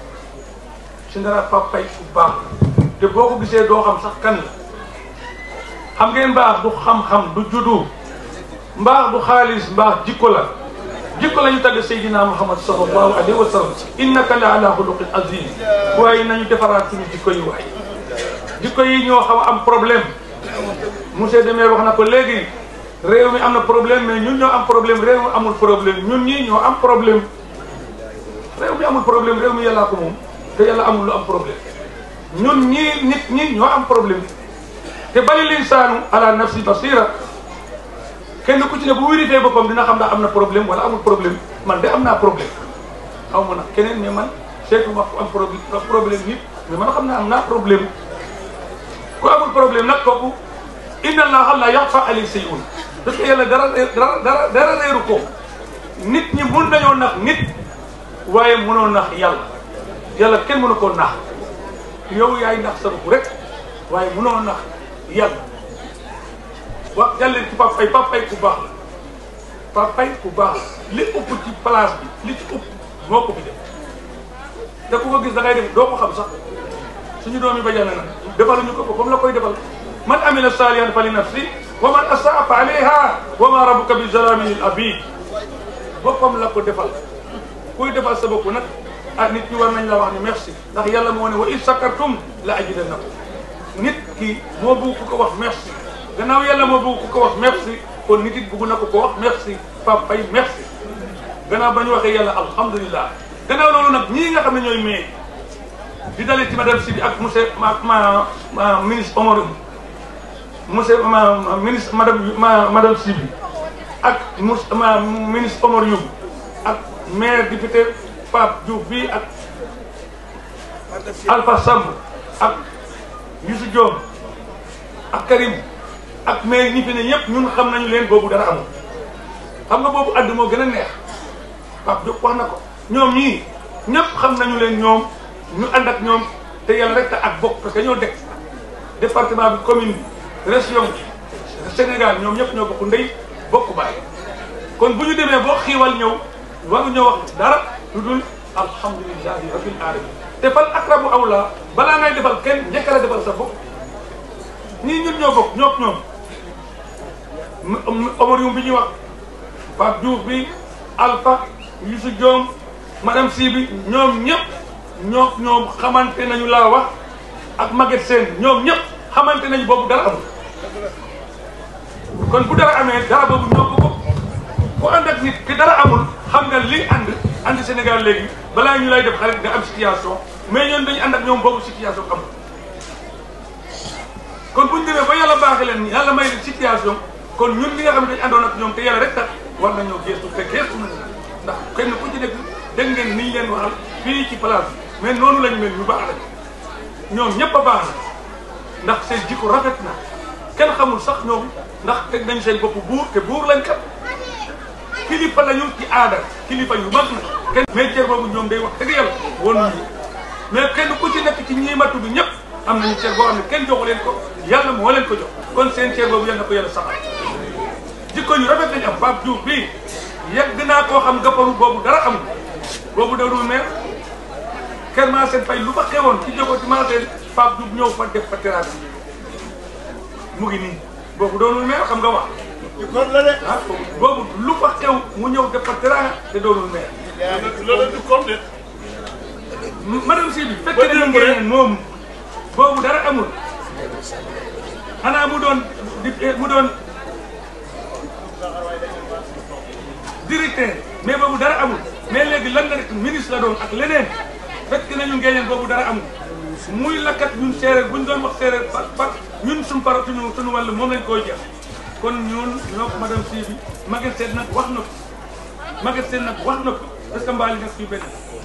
général Pape Faye ku baax la te boo ko gisee doo xam sax kan la xam ngeen mbaax du xam-xam du juddu mbaax du xaalis mbaax jikko la jikko la ñu tagg Seydina Muhammad sallallahu alayhi wa sallam innaka la ala xuluqin azim waaye nañu defaraat suñu jikko yi waay jikko yi ñoo xaw a am problème monsieur Demé wax na ko léegi réew mi am na problème mais ñun ñoo am problème réew mi amul problème ñun ñii ñoo am problème réew mi amul problème réew mi yàllaa ko moom te yàlla amul lu am problème ñun ñii nit ñi ñoo am problème te bali linsaanu ala nafsi basira kenn ku ci ne bu wéritee boppam dina xam ndax am na problème wala amul problème man de am naa problème xaw ma nag keneen mais man seetu ma am problème problème nit mais man xam naa am naa problème ku amul problème nag kooku inna allaha la yaxfa alayhi shay'un parce que yàlla dara dara dara dara réeru ko nit ñi mun nañoo nax nit waaye mënoo nax yàlla yàlla kenn mënu koo nax yow yaay nax sa bopp rek waaye mënoo nax yàlla wax jàlleen ci Pape Faye Pape Faye ku baax la Pape Faye ku baax la li ëpp ci place bi li ci ëpp moo ko fi def te ku ko gis da ngay def doo ko xam sax suñu doom yi ba jàll na defaluñu ko comme la koy defal man amila salihan fa li nafsi wa man asaa fa alayha wa ma rabbuka bi zalamin lil abid boppam la ko defal kuy defal sa bopp nag ah nit ñi war nañ la wax ni merci ndax yàlla moo ne wa in sakartum la ajidannakum nit ki moo bëgg ku ko wax merci gannaaw yàlla moo bëgg ku ko wax merci kon nit it bëgg na ko ko wax merci Pape Faye merci gannaaw ba ñu waxee yàlla alhamdulilah gannaaw loolu nag ñii nga xam ne ñooy may di dalee ci madame Sibi ak monsieur ma ma ma ministre Omar monsieur ma ministre madame ma madame Sibi ak monsieur ma ministre Omar Youm ak maire député Pape Diouf bi ak Alpha Samb ak Youssou Diom ak Karim ak maire ñi fi ne ñëpp ñun xam nañu leen boobu dara amul xam nga boobu àdd moo gën a neex Pape Diop wax na ko ñoom ñii ñëpp xam nañu leen ñoom ñu ànd ak ñoom te yàlla rek ak bokk parce que ñoo dekk département bi commune bi région bi Sénégal ñoom ñëpp ñoo bokk ndey bokk baay kon bu ñu demee boo xiiwal ñëw waru ñoo wax dara lu dul alhamdulilahi rabbil alamin te fal akrabu awla balaa ngay defal kenn njëkk la defal sa bopp ñii ñun ñoo bokk ñook ñoom Omar Youm bi ñuy wax Pape Diouf bi Alpha Youssou Diom madame Si bi ñoom ñëpp ñoo ñoom xamante nañu laa wax ak Maguette Sène ñoom ñëpp xamante nañu boobu dara amul kon bu dara amee dara boobu ñoo ko bokk ku ànd ak nit te dara amul xam nga li ànd ànd Sénégal léegi balaa ñu lay def xarit nga am situation mais ñoom dañu ànd ak ñoom boobu situation amul kon bu ñu demee ba yàlla baaxee leen yàlla may leen situation kon ñun ñi nga xam ne dañu àndoon ak ñoom te yàlla rek tax war nañoo geestu te geestu nañu ndax kenn ku ci nekk dégg ngeen niñ leen waxal fii ci place bi mais noonu lañ mel ñu baax lañ ñoom ñëpp a baax na ndax seen jikko rafet na kenn xamul sax ñoom ndax teg nañ seen bopp buur te buur lañ kat kilifa lañu ci aada kilifa yu mag na kenn mais cër boobu ñoom day wax dëgg yàlla woon ñu mais kenn ku ci nekk ci ñii ma tudd ñëpp am nañu cër boo xam ne kenn joxu leen ko yàlla moo leen ko jox kon seen cër boobu yal na ko yàlla saxal jikko yu rafet lañ am Pape Diouf bii yegg naa koo xam gapparu boobu dara amul boobu darul meer kër maa seen fay lu fa xewoon ci jógo ci maa seen Pape Diouf ñëw fa def fa teraanga mu ngi nii boobu doonul meer xam nga wax kon la de. ah boobu lu fa xew mu ñëw def fa teraanga te doonul meer loolu du comme de. madame Sy bi fekkee nañu ngeen moom boobu dara amul xanaa mu doon di mu doon directeur mais boobu dara amul mais léegi lan la rek ministre la doon ak leneen fekk nañu ngeen boobu dara amul muy lakkat ñun séeréer bu ñu doon wax séeréer par par ñun suñu par suñu suñu wàll moom lañ koy jeex kon ñun ñoo madame Sy bi Maguette Sène nag wax na ko Maguette Sène nag wax na ko parce que mbaali nag fii benn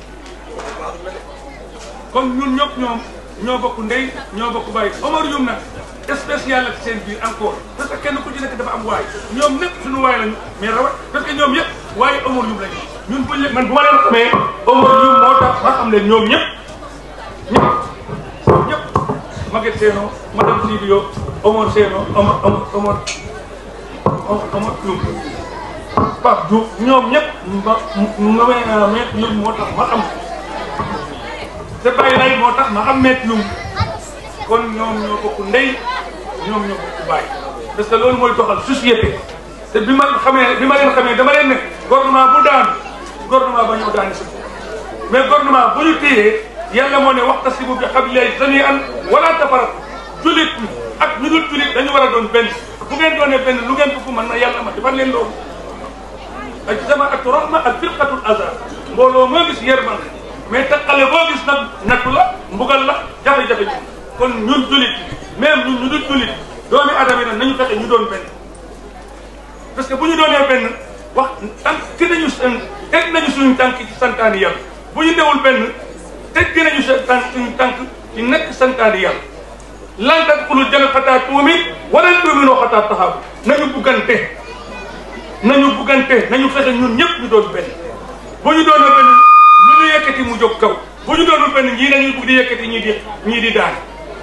comme ñun ñëpp ñoom ñoo bokk ndey ñoo bokk bàyyi Omar Youm nag spécial ak seen biir encore parce que kenn ku ci nekk dafa am waay ñoom ñëpp suñu waay lañu mais rawat parce que ñoom yëpp waaye Omar Youm lañu ñun buñ leen man bu ma leen xamee Omar Youm moo tax ma xam leen ñoom ñëpp ñëpp ñëpp Maguette Seno madame Sidio Omar Seno Omar Omar Omar Omar Youm Pape Diouf ñoom ñëpp ma ma ma ma ñun moo tax ma xam te bàyyi lay moo tax ma xam meet yum kon ñoom ñoo bokk ndey ñoom ñoo bokk bàyyi parce que loolu mooy doxal société te bi ma xamee bi ma leen xamee dama leen ne gouvernement bu daan gouvernement ba ñëw daani si mais gouvernement bu ñu téyee yàlla moo ne waxtasimu bi hablillahi jami'an wala tafarraqu julit ñi ak ñu dul julit dañu war a doon benn bu ngeen doonee benn lu ngeen bëgg mën na yàlla ma defal leen loolu ak jamaatu rahma ak firqatul azar mbooloo moo gis yërmande mais takkale boo gis nag nattu la mbugal la jafe-jafe ji kon ñun julit même ñun ñu dul julit doomi adama yi nag nañu fexe ñu doon benn parce que bu ñu doonee benn wax tànk ki nañu seen teg nañu suñu tànk ci santaani yàlla bu ñu newul benn teg nañu seen tànk suñu tànk ci nekk santaani yàlla lan tadxulul janna xataa tuumi wala tuuminoo xataa taxaabu nañu buggante nañu buggante nañu fexe ñun ñëpp ñu doon benn bu ñu doonee benn lu ñu yëkkati mu jóg kaw bu ñu doonul benn ñii dañuy bugg di yëkkati ñii di ñii di daan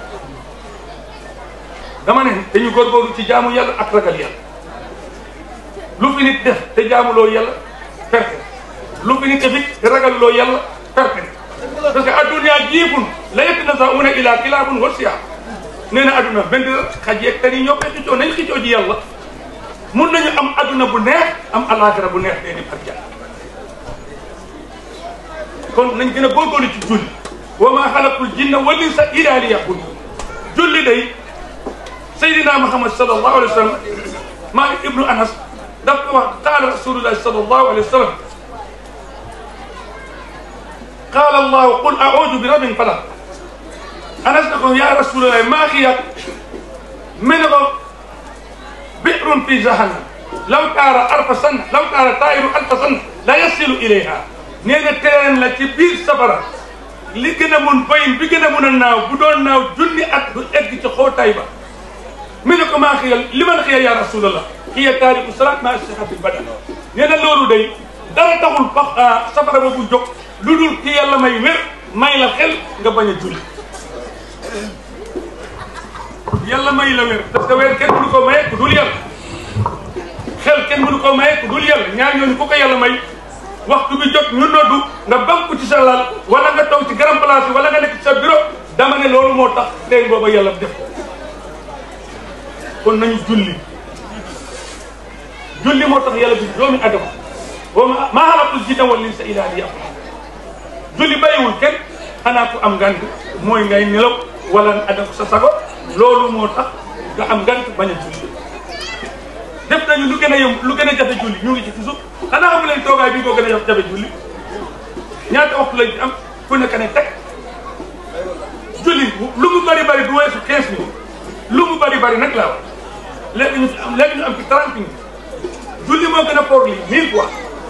dama ne dañu góorgóorlu ci jaamu yàlla ak ragal yàlla lu fi nit def te jaamuloo yàlla perte lu fi nit def te ragaluloo yàlla perte parce que adduna jiifun la yatanaza'una ila kilaabun wa siyaab nee na adduna benn xaj yeeg tani ñoo koy xicoo nañ xicoo ji yàlla mun nañu am adduna bu neex am alaxira bu neex day dem ak jàll kon nañ gën a góorgóorlu ci julli wa ma xalaqul jinna wal insa illa liya'budun julli day Seydina Muhammad sallallahu alayhi wa sallam Maalik ibnu Anas daf ko wax qaala rasulullahi sallallahu alayhi wa sallam qaala allahu qul a'uudu bi rabbil falaq Anas ne ko yaa rasulallahi maa hiya mu ne ko bi'run fi jahannam law taara alfa sanna law taara taa'iru alfa sanna la yasilu ilayha nee na teen la ci biir safara li gën a mun bayin bi gën a mun a naaw bu doon naaw junni at du egg ci xóotaay ba mi ne ko maa xiyal li man xiya ya rasulallah xiya taariku salaat maa sihati badan nee na loolu day dara taxul ba safara ba bu jóg lu dul ki yàlla may wér may la xel nga bañ a julli yàlla may la wér parce que wér kenn mënu ko maye ku dul yàlla xel kenn mënu ko maye ku dul yàlla ñaar ñooñu ku ko yàlla may waxtu bi jot ñu noddu nga banku ci sa lal wala nga toog ci grand place wala nga nekk ci sa bureau dama ne loolu moo tax tey booba yàlla def kon nañu julli julli moo tax yàlla bi doomi adama wa ma maa xalaqtul jinna wal insa illa liya'budun julli bàyyiwul kenn xanaa ku am ngant mooy ngay nelaw wala nga adama sa sago loolu moo tax nga am ngant bañ a julli def nañu lu gën a yëm lu gën a jafe julli ñu ngi ci toujours xanaa xamu leen toogaay bi koo gën a jafe julli ñaata waxtu lañ ci am ku nekk ne teg julli lu mu bari bari du weesu 15 minutes lu mu bari bari nag laa wax léegi ñu am léegi ñu am ci 30 minutes julli moo gën a foor lii mille fois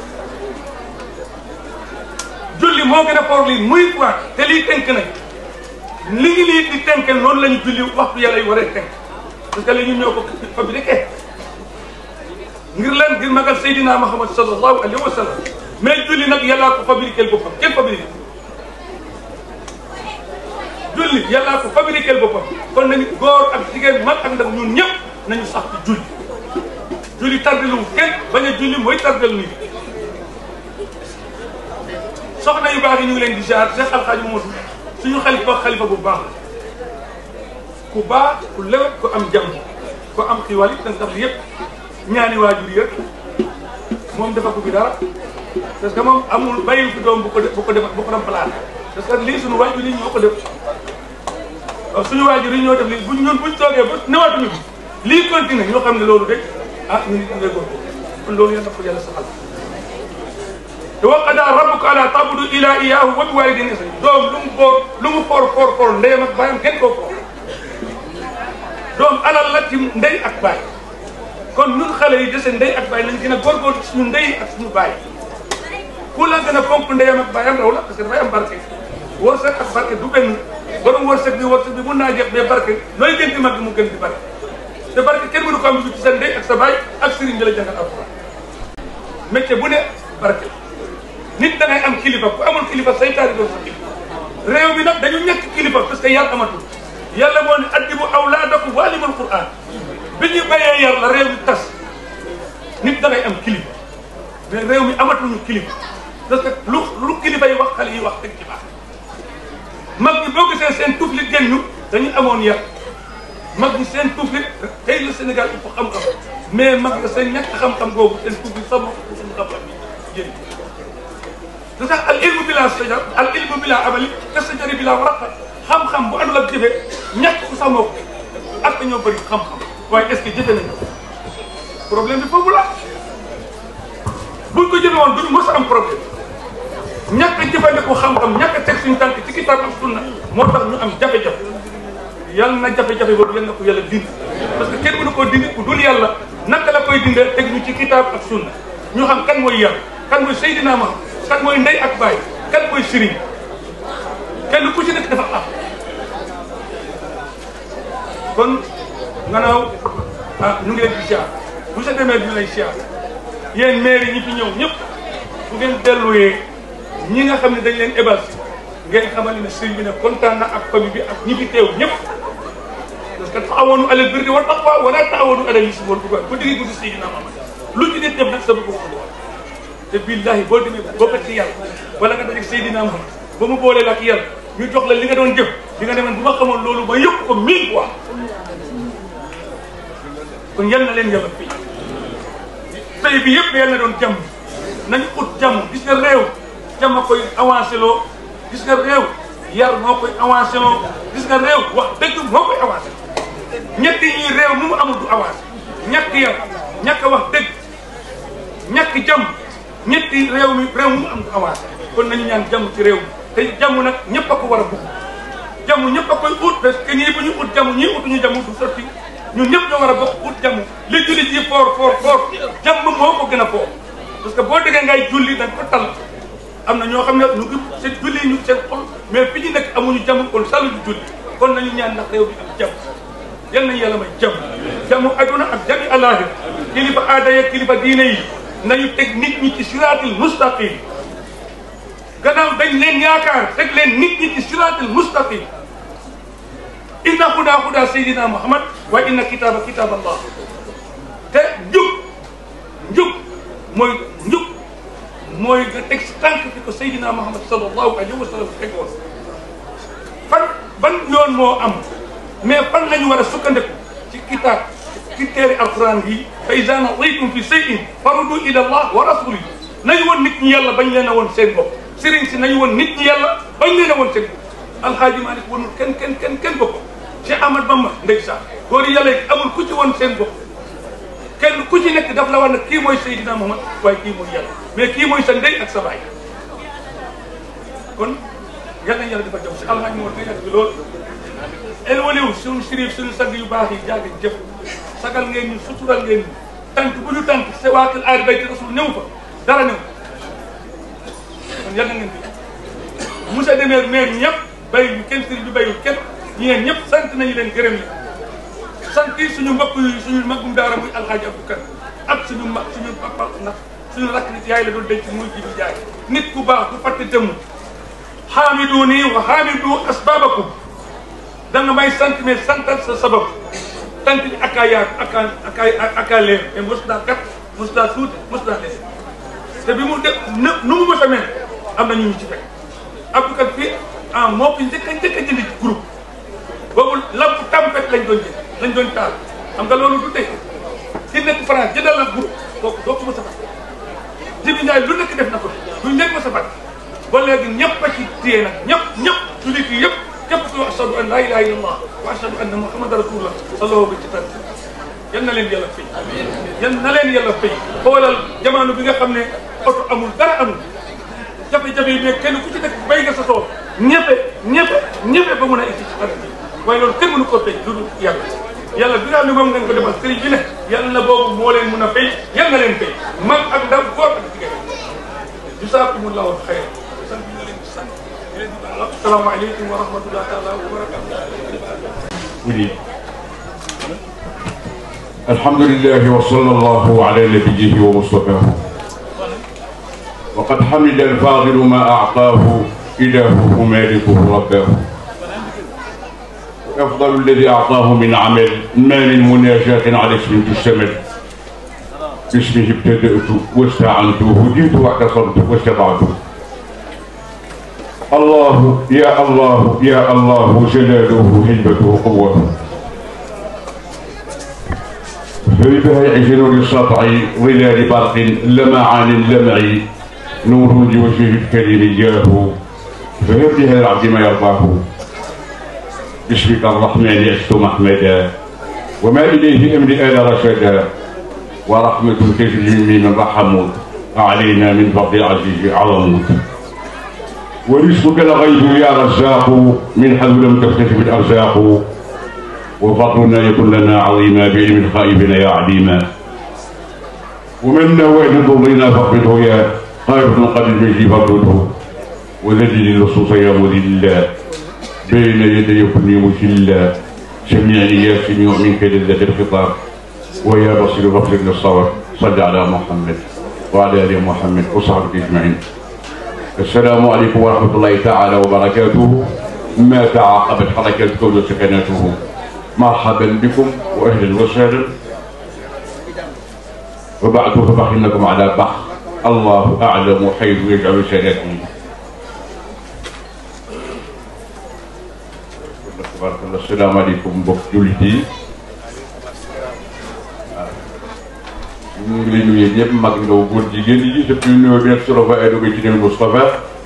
julli moo gën a foor lii mille fois te lii tënk nañ li ngi lii di tënk noonu la ñu julli waxtu yàlla yi waree tënk parce que li ñun ñoo ko fabriqué ngir lan ngir magal Seydina Muhammad sallallahu alayhi wa sallam mais julli nag yàllaa ko fabriqué boppam kenn fabriqué julli yàllaa ko fabriqué boppam kon nañu góor ak jigéen mag ak ndaw ñun ñëpp nañu sax ci julli julli tardelu kenn bañ a julli mooy tardel nit soxna yu baax yi ñu ngi leen di jaar Cheikh Alxaaji Moodu suñu xalifa xalifa bu baax la ku baax ku lewet ku am jàmm ku am xiiwal it danga tax yëpp ñaani waajur yi rek moom dafa ko bi dara parce que moom amul bàyyi fi doom bu ko bu ko def bu ko remplacé parce que lii suñu waajur yi ñoo ko def waaw suñu waajur yi ñoo def lii buñ ñun buñ toogee ba newaatuñu bi lii continué ñoo xam ne loolu de ah ñu ngi ngay góor kon loolu yàlla ko yàlla saxal te wa qadaa rabbuka allaa ta'budu illaa iyyaahu wa bil waalidayni ihsaana doom lu mu boor lu mu for for for ndeyam ak baayam kenn koo for doom alal la ci ndey ak baay kon ñun xale yi dese ndey ak baay nañ gën a góorgóorlu suñu ndey ak suñu baay ku la gën a fonk ndeyam ak baayam raw la parce que dafay am barke wërsëg ak barke du benn borom wërsëg bi wërsëg bi mun naa jeex mais barke nooy gën di mag mu gën di barke te barke kenn mënu ko am ci sa ndey ak sa baay ak sëriñ bi la jàngal alxuraan métier bu ne barke nit da ngay am kilifa ku amul kilifa saytaari doon sa kilifa réew mi nag dañu ñàkk kilifa parce que yar amatul yàlla moo ne addibu awlaadakum wa alimul quran bi ñu bayee yar la réew mi tas nit da ngay am kilifa mais réew mi amatuñu kilifa parce que lu lu kilifa yi wax xale yi wax dëgg ci baax mag ñi boo gisee seen tuflit génn ñu dañu amoon yar mag ñi seen tuflit tey la Sénégal il faut xam-xam mais mag ñi seen ñàkk xam-xam boobu seen tuflit sax moo ko suñu xam-xam bi génn te sax al ilmu bila sajar al ilmu bila amali te sajari bila waraqa xam-xam bu àndul ak jëfe ñàkk ko sax moo ko ak ñoo bëri xam-xam waaye est-ce que jëfe nañu problème bi foofu la buñ ko jëfe woon duñu mës a am problème ñàkk a jëfandikoo xam-xam ñàkk a teg suñu tànk ci kitaab ak sunna moo tax ñu am jafe-jafe yàlla na jafe-jafe boobu yal na ko yàlla dindi parce que kenn mënu koo dindi ku dul yàlla naka la koy dindee teg ñu ci kitaab ak sunna ñu xam kan mooy yàlla kan mooy Seydina Muhammad kan mooy ndey ak baay kan mooy sëriñ kenn ku ci nekk dafa am kon gannaaw ah ñu ngi leen di siyaar bu sa demee ñu lay siyaar yéen maire yi ñi fi ñëw ñëpp bu ngeen delluwee ñi nga xam ne dañ leen ébal si ngeen xamal ne sëriñ bi ne kontaan na ak famille bi ak ñi fi teew ñëpp parce que taawanu alal birri wa taqwa wala taawanu alal ismi wal udwan ba digee guddi Seydina Muhammad lu ci nit def nag sa bëgg ko te billahi boo demee boo ko ci yàlla wala nga dajeeg Seydina Muhammad ba mu boolee la ak yàlla ñu jox la li nga doon jëf di nga demoon bu ma xamoon loolu ma yëpp ko mille fois kon yal na leen yàlla fii tey bi yëpp yal na doon jàmm nañu ut jàmm gis nga réew jàmm koy avancé loo gis nga réew yar moo koy avancé loo gis nga réew wax dëgg moo koy avancé ñetti ñi réew mu mu amul du avancé ñàkk yar ñàkk wax dëgg ñàkk jàmm ñetti réew mi réew mu am du avancé kon nañu ñaan jàmm ci réew mi te jàmm nag ñëpp a ko war a bugg jàmm ñëpp a koy ut parce que ñii bu ñu ut jàmm ñii utuñu jàmm du sotti ñun ñëpp ñoo war a bokk ut jàmm li julli ji foor foor foor jàmm moo ko gën a foor parce que boo déggee ngay julli da nga ko tal am na ñoo xam ne ñu ngi seen julli ñu seen xol mais fi ñu nekk amuñu jàmm kon salu di julli kon nañu ñaan ndax réew bi am jàmm yal nañu yàlla may jàmm jàmm aduna ak jàmmi àllaaxira kilifa aada yeeg kilifa diine yi nañu teg nit ñi ci siraatil mustaqim gannaaw dañ leen yaakaar teg leen nit ñi ci siraatil mustaqim inna huda huda sayyidina muhammad wa inna kitaba kitab allah te njub njub mooy njub mooy nga teg si tànk fi ko sayyidina muhammad sallallahu alayhi wa sallam teg woon fan ban yoon moo am mais fan la ñu war a sukkandiku ci kitaab ci téere alquran yi fa iza nadaytum fi shay'in faruddu ila allah wa rasulihi nañu woon nit ñi yàlla bañ leen a woon seen bopp sëriñ si nañu woon nit ñi yàlla bañ leen a woon seen bopp alxaaji Maalik wanul kenn kenn kenn kenn bopp Cheikh Ahmad Bamba ndeysaan góor yi yàlla yi amul ku ci woon seen bopp kenn ku ci nekk daf la war ne kii mooy Seydina Muhammad waaye kii mooy yàlla mais kii mooy sa ndey ak sa baay kon yal nañu yàlla dafa jëm si alxaaji moo nga yàgg bi lool elwaliw suñu sirif suñu sag yu baax yi jàgg jëf sagal ngeen ñu sutural ngeen ñu tànk bu ñu tànk sa waa kër aari bayti rasul ñëw fa dara ñëw kon yal na ngeen fi monsieur le maire maire ñëpp bay ñu kenn sëriñ bi bayul kenn ñeen ñëpp sant nañu leen gërëm leen sant yi suñu mbokk yi suñu magum daara muy alxaaji Abdou Kan ak suñu mag suñu papa ndax suñu rakk nit yaay la doon denc muy jibi jaay nit ku baax du fàtte dëmm xaamidu nii wa xaamidu asbabakum da nga may sant mais santal sa sabab tant bi ak a yaatu ak a ak a ak a leer te mos naa kat mos naa tuuti mos naa des te bi mu def nu nu mu mos a mel am na ñu ñu ci fekk Abdou Kan fii ah moo fi njëkk a njëkk a jënd ci groupe boobu lamp tempête lañ doon jënd lañ doon taal xam nga loolu du tey ci nekk France jëndal la groupe kooku doo ko mos a fàtte Jibi Njaay lu nekk def na ko duñ leen mos a fàtte ba léegi ñëpp a ci téye nag ñëpp ñëpp jullit yi yëpp képp ku ashadu an laa ilaaha illallah wa ashadu anna muhammadan rasulullah sallallahu alayhi wa sallam yal na leen yàlla fay yal na leen yàlla fay xoolal jamono bi nga xam ne oto amul dara amul jafe-jafe yi mais kenn ku ci nekk bay nga sa tool ñëppe ñëppe ñëppe ba mun a egg ci xarit bi waaye loolu kenn mënu koo fay lu dul yàlla yàlla bi nga xam ne moom ngeen ko defal sëriñ bi ne yàlla na boobu moo leen mun a fay yal na leen fay mag ak ndaw góor ak jigéen jazaakumullahu xayran sant bi na leen di sant di leen di baal asalaamaaleykum wa rahmatulah taala wa barakatuh ولي الحمد لله وصلى الله على نبيه ومصطفاه وقد حمد الفاضل ما أعطاه إلهه مالكه رباه أفضل الذي أعطاه من عمل ما من مناجاة على اسم تشتمل باسمه ابتدأت واستعنت هديت واعتصمت واستطعت الله يا الله يا الله جلاله هيبته قوته فبها يعجل للسطع ظلال برق لمعان اللمع نور لوجهه الكريم إياه فهب بها العبد ما يرضاه باسمك الرحمن عشت محمدا وما إليه أمر آل رشدا ورحمة تجري من رحمت علينا من فضل العزيز عظمت ورزقك الغيب يا رزاق من حيث لم تختلف الارزاق وفضلنا يكن لنا عظيما بعلم الخائبين يا عليما ومن نوال ضرنا فاقبضه يا خائف قد المجد فاقبضه وذلل اللصوص يا مذلا بين يدي كل مجلا سمعني يا سميع منك لذة الخطاب ويا بصير بصير للصبر صل على محمد وعلى ال محمد وصحبه اجمعين السلام عليكم ورحمة الله تعالى وبركاته ما تعاقبت حركة الكون وسكناته مرحبا بكم وأهلا وسهلا وبعد فبخنكم على بخ الله أعلم حيث يجعل سنته تبارك الله السلام عليكم بك جلدي ñu ngi lay nuyu ñëpp mag ndaw góor jigéen yi depuis nuyoo bi nag solo fa ay doge ci dem Moustapha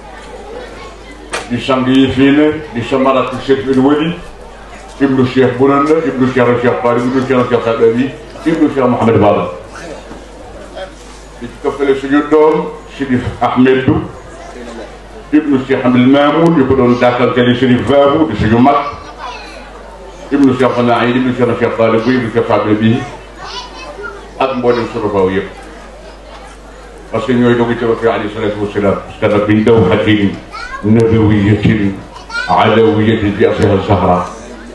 di sang yi fii ne di samaratu Cheikh El Wali ibnu Cheikh Bounanda ibnu Cheikh al Cheikh Fari ibnu Cheikh al Cheikh Sadali ibnu Cheikh Mouhamed Baba di ci toppale suñu doom Chérif Ahmedou ibnu Cheikh Hamdul Mamoun ñu ko doon dàkkanteli Chérif Babou di suñu mag ibnu Cheikh Fana ibnu Cheikh al Cheikh Fari bu ibnu Cheikh Sadali ak mboolem sunu baaw yëpp parce que ñooy dogu ci rasul alayhi salatu wasalaam parce que nag biñ daw xatin nabawiyatin alawiyatin bi asliha zahra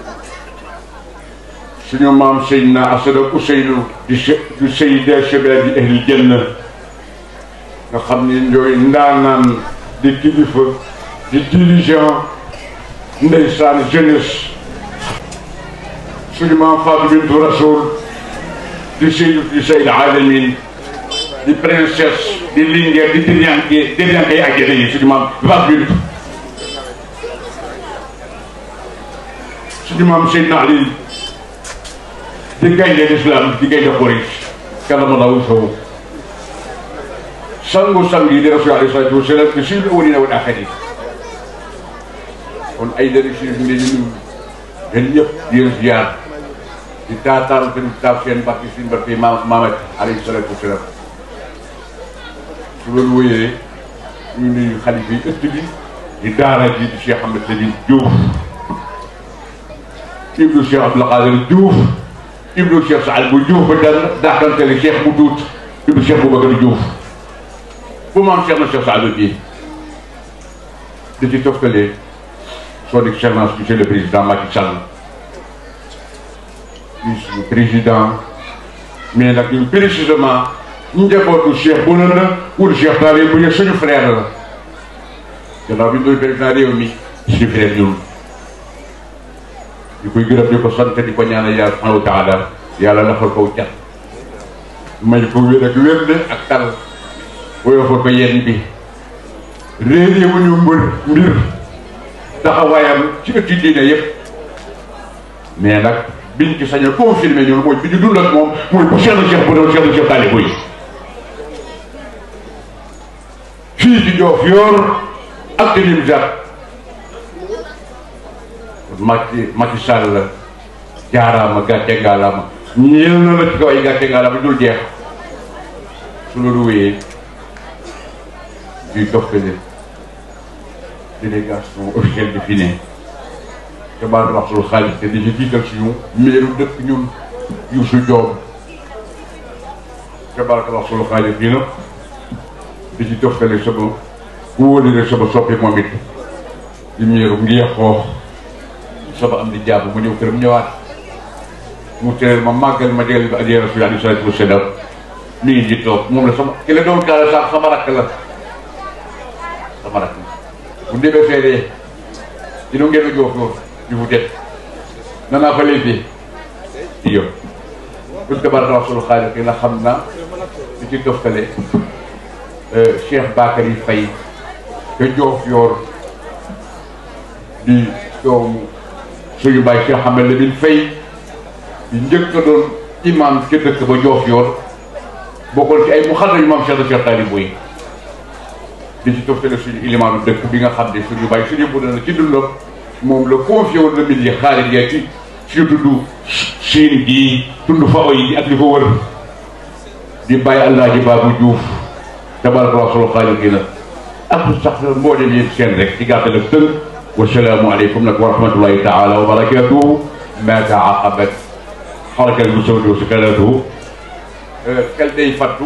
suñu maam Seydina Asad ak Ousseynou di di sayida shababi ahli janna nga xam ne ñooy ndaanaan di kilifa di dirigeant ndeysaan jeunesse suñu maam Fatou bintu Rasoul di Seydou di Seydou Alamin di princesse di Linguère di Dirianke Dirianke yi ak yeneen yi suñu maam vingt minutes suñu maam Seydina Ali di gaynde l'islam di gaynde Quraysh kalamallahu sawu sangu sang yi di rasul alayhi salatu wasalam te suñu awalina wal axirin kon ay dara si ñu leen di nuyu yéen ñëpp di leen ziar di taataan tamit taaf seen barke suñu barke maam Mamat alayhi salatu wasalam su loolu wéyee ñu nuyu xalifa yi ëtt bi di daara ji di Cheikh Ahmed Sadine Diouf ibnu Cheikh Abdoul Qadir Diouf ibnu Cheikh Saad bu Diouf ba dal dàqantele Cheikh bu tuut ibnu Cheikh Boubacar Diouf bu maam Cheikh na Cheikh Saad bii di ci toftale son excellence monsieur le président Macky Sall monsieur le président mais nag ñun précisément njabootu Cheikh bu na la wul Cheikh Taale bu ñu suñu frère la gannaaw bi ñu doon président réew mi suñu frère ñun di koy gërëm di ko sant di ko ñaanal yàlla subhanahu wa taala yàlla lafal ko cat may ko wér ak wér de ak tal woyofal ko yenn bi réeré wu ñu mbër mbir taxawaayam ci ëtti diine yëpp mais nag biñ ci sañ a confirmé ñun mooy bi ñu dund ak moom mooy bu Cheikh na Cheikh bu doon Cheikh na Cheikh Taale Boye fii ci Joof yor ak ci Nimzaat Macky Macky Sall jaaraama gàcce ngaalaama ñeel na la ci kaw ay gàcce ngaalaama dul jeex su loolu wéyee duy toftale délégation officielle bi fi ne te baal wax sul xaalis te di ci jiital suñu meeru dëkk ñun Youssou Diop te baal wax sul xaalis bi nag di ci toftale sama wóolile sama soppi moom it di meeru ngi xoox sama am di jàpp mu ñëw këram ñëwaat mu teel ma màggal ma déggal bi adiyee rasul alayhi salaatu wa salaam mi ngi ji toog moom la sama ki la doon kaala sax sama rakk la sama rakk la bu demee feedee dina ngeen a joof yoon di fu det nanaa fa léegi di yow buñ tabaraka rasul xaalis ki la xam na di ci toftale Cheikh Bakary Faye te joof yoor di doomu suñu bàyyi Cheikh Ahmed Lamine Faye di njëkk a doon imam ca dëkk ba joof yoor bokkoon ci ay mu xam nañu maam Cheikh na Cheikh Taali Boye di ci toftale suñu ilimaanu dëkk bi nga xam ne suñu bàyyi suñu bu na ci dundam moom la confié woon la mil yi xaalis yaa ci suñu tudd siin gii tund fa oy ak li ko wër di bàyyi Alaaji Baabu Juuf tabaraka wa solo xaalis gi la ak sax mboolem yéen seen rek ci gàttal ak tënk wasalaamu aleykum nag wa rahmatullahi taala wa barakatuhu ma taaqabat xarakal musawdi wa sakanatuhu xel day fattu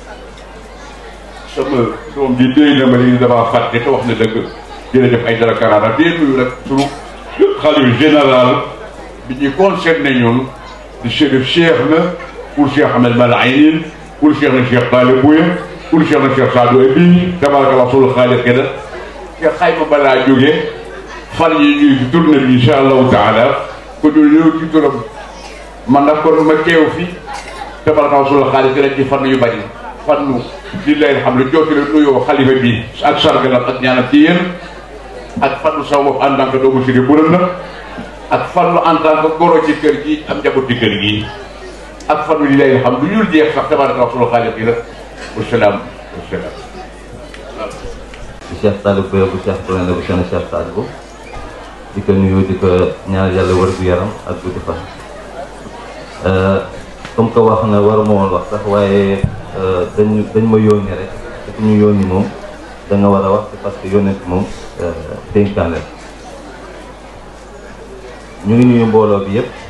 sama doom ji déy na ma li damaa fàtte te wax na dëgg jërëjëf ay dara karaara dee nuyu nag sunu xalifa général bi ñuy concerné ñun di chérif cheikh na pour cheikh Ahmed Malayin pour cheikh na cheikh Taali Boye pour cheikh na cheikh Sadou Ebi tabaraka sulu xaalis ke da te xayma balaa jógee fan yi ñuy ci tourné bi incha allahu taala ko ñu ñëw ci turam man nag kon ma teew fi tabaraka sulu xaalis ke da ci fan yu bari fannu di leen xam ne jooti la nuyoo xalifa bi ak sargalam ak ñaanam ci yéen ak fannu sama bopp en tant que doomu siri buran na ak fannu en tant que goro ci kër gi am njaboot ci kër gi ak fannu di leen xam lu ñul jeex sax tabaraka sulu xaalis yi la wasalaam wasalaam bu Cheikh Talib Boye bu Cheikh Touré bu Cheikh Cheikh Sadibou di ko nuyu di ko ñaanal yàlla wër gu yaram ak guddi fan comme que wax na war ma woon wax sax waaye dañ dañ ma yónni rek te ku ñu yónni moom da nga war a wax parce que yónnent moom dénkaan la ñu ngi nuyu mbooloo bi yëpp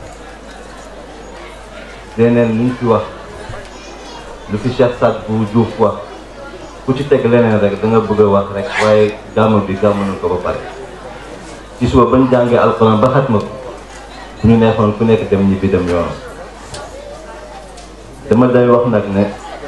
leneen luñ fi wax lu fi Cheikh Sadibou Diouf wax ku ci teg leneen rek da nga bëgg a wax rek waaye gàmmu bi gàmmu nañ ko ba pare ci suba bañ jàngee alxuraan ba xatma ko bu ñu neexoon ku nekk dem ñibbi dem yoonam dama day wax nag ne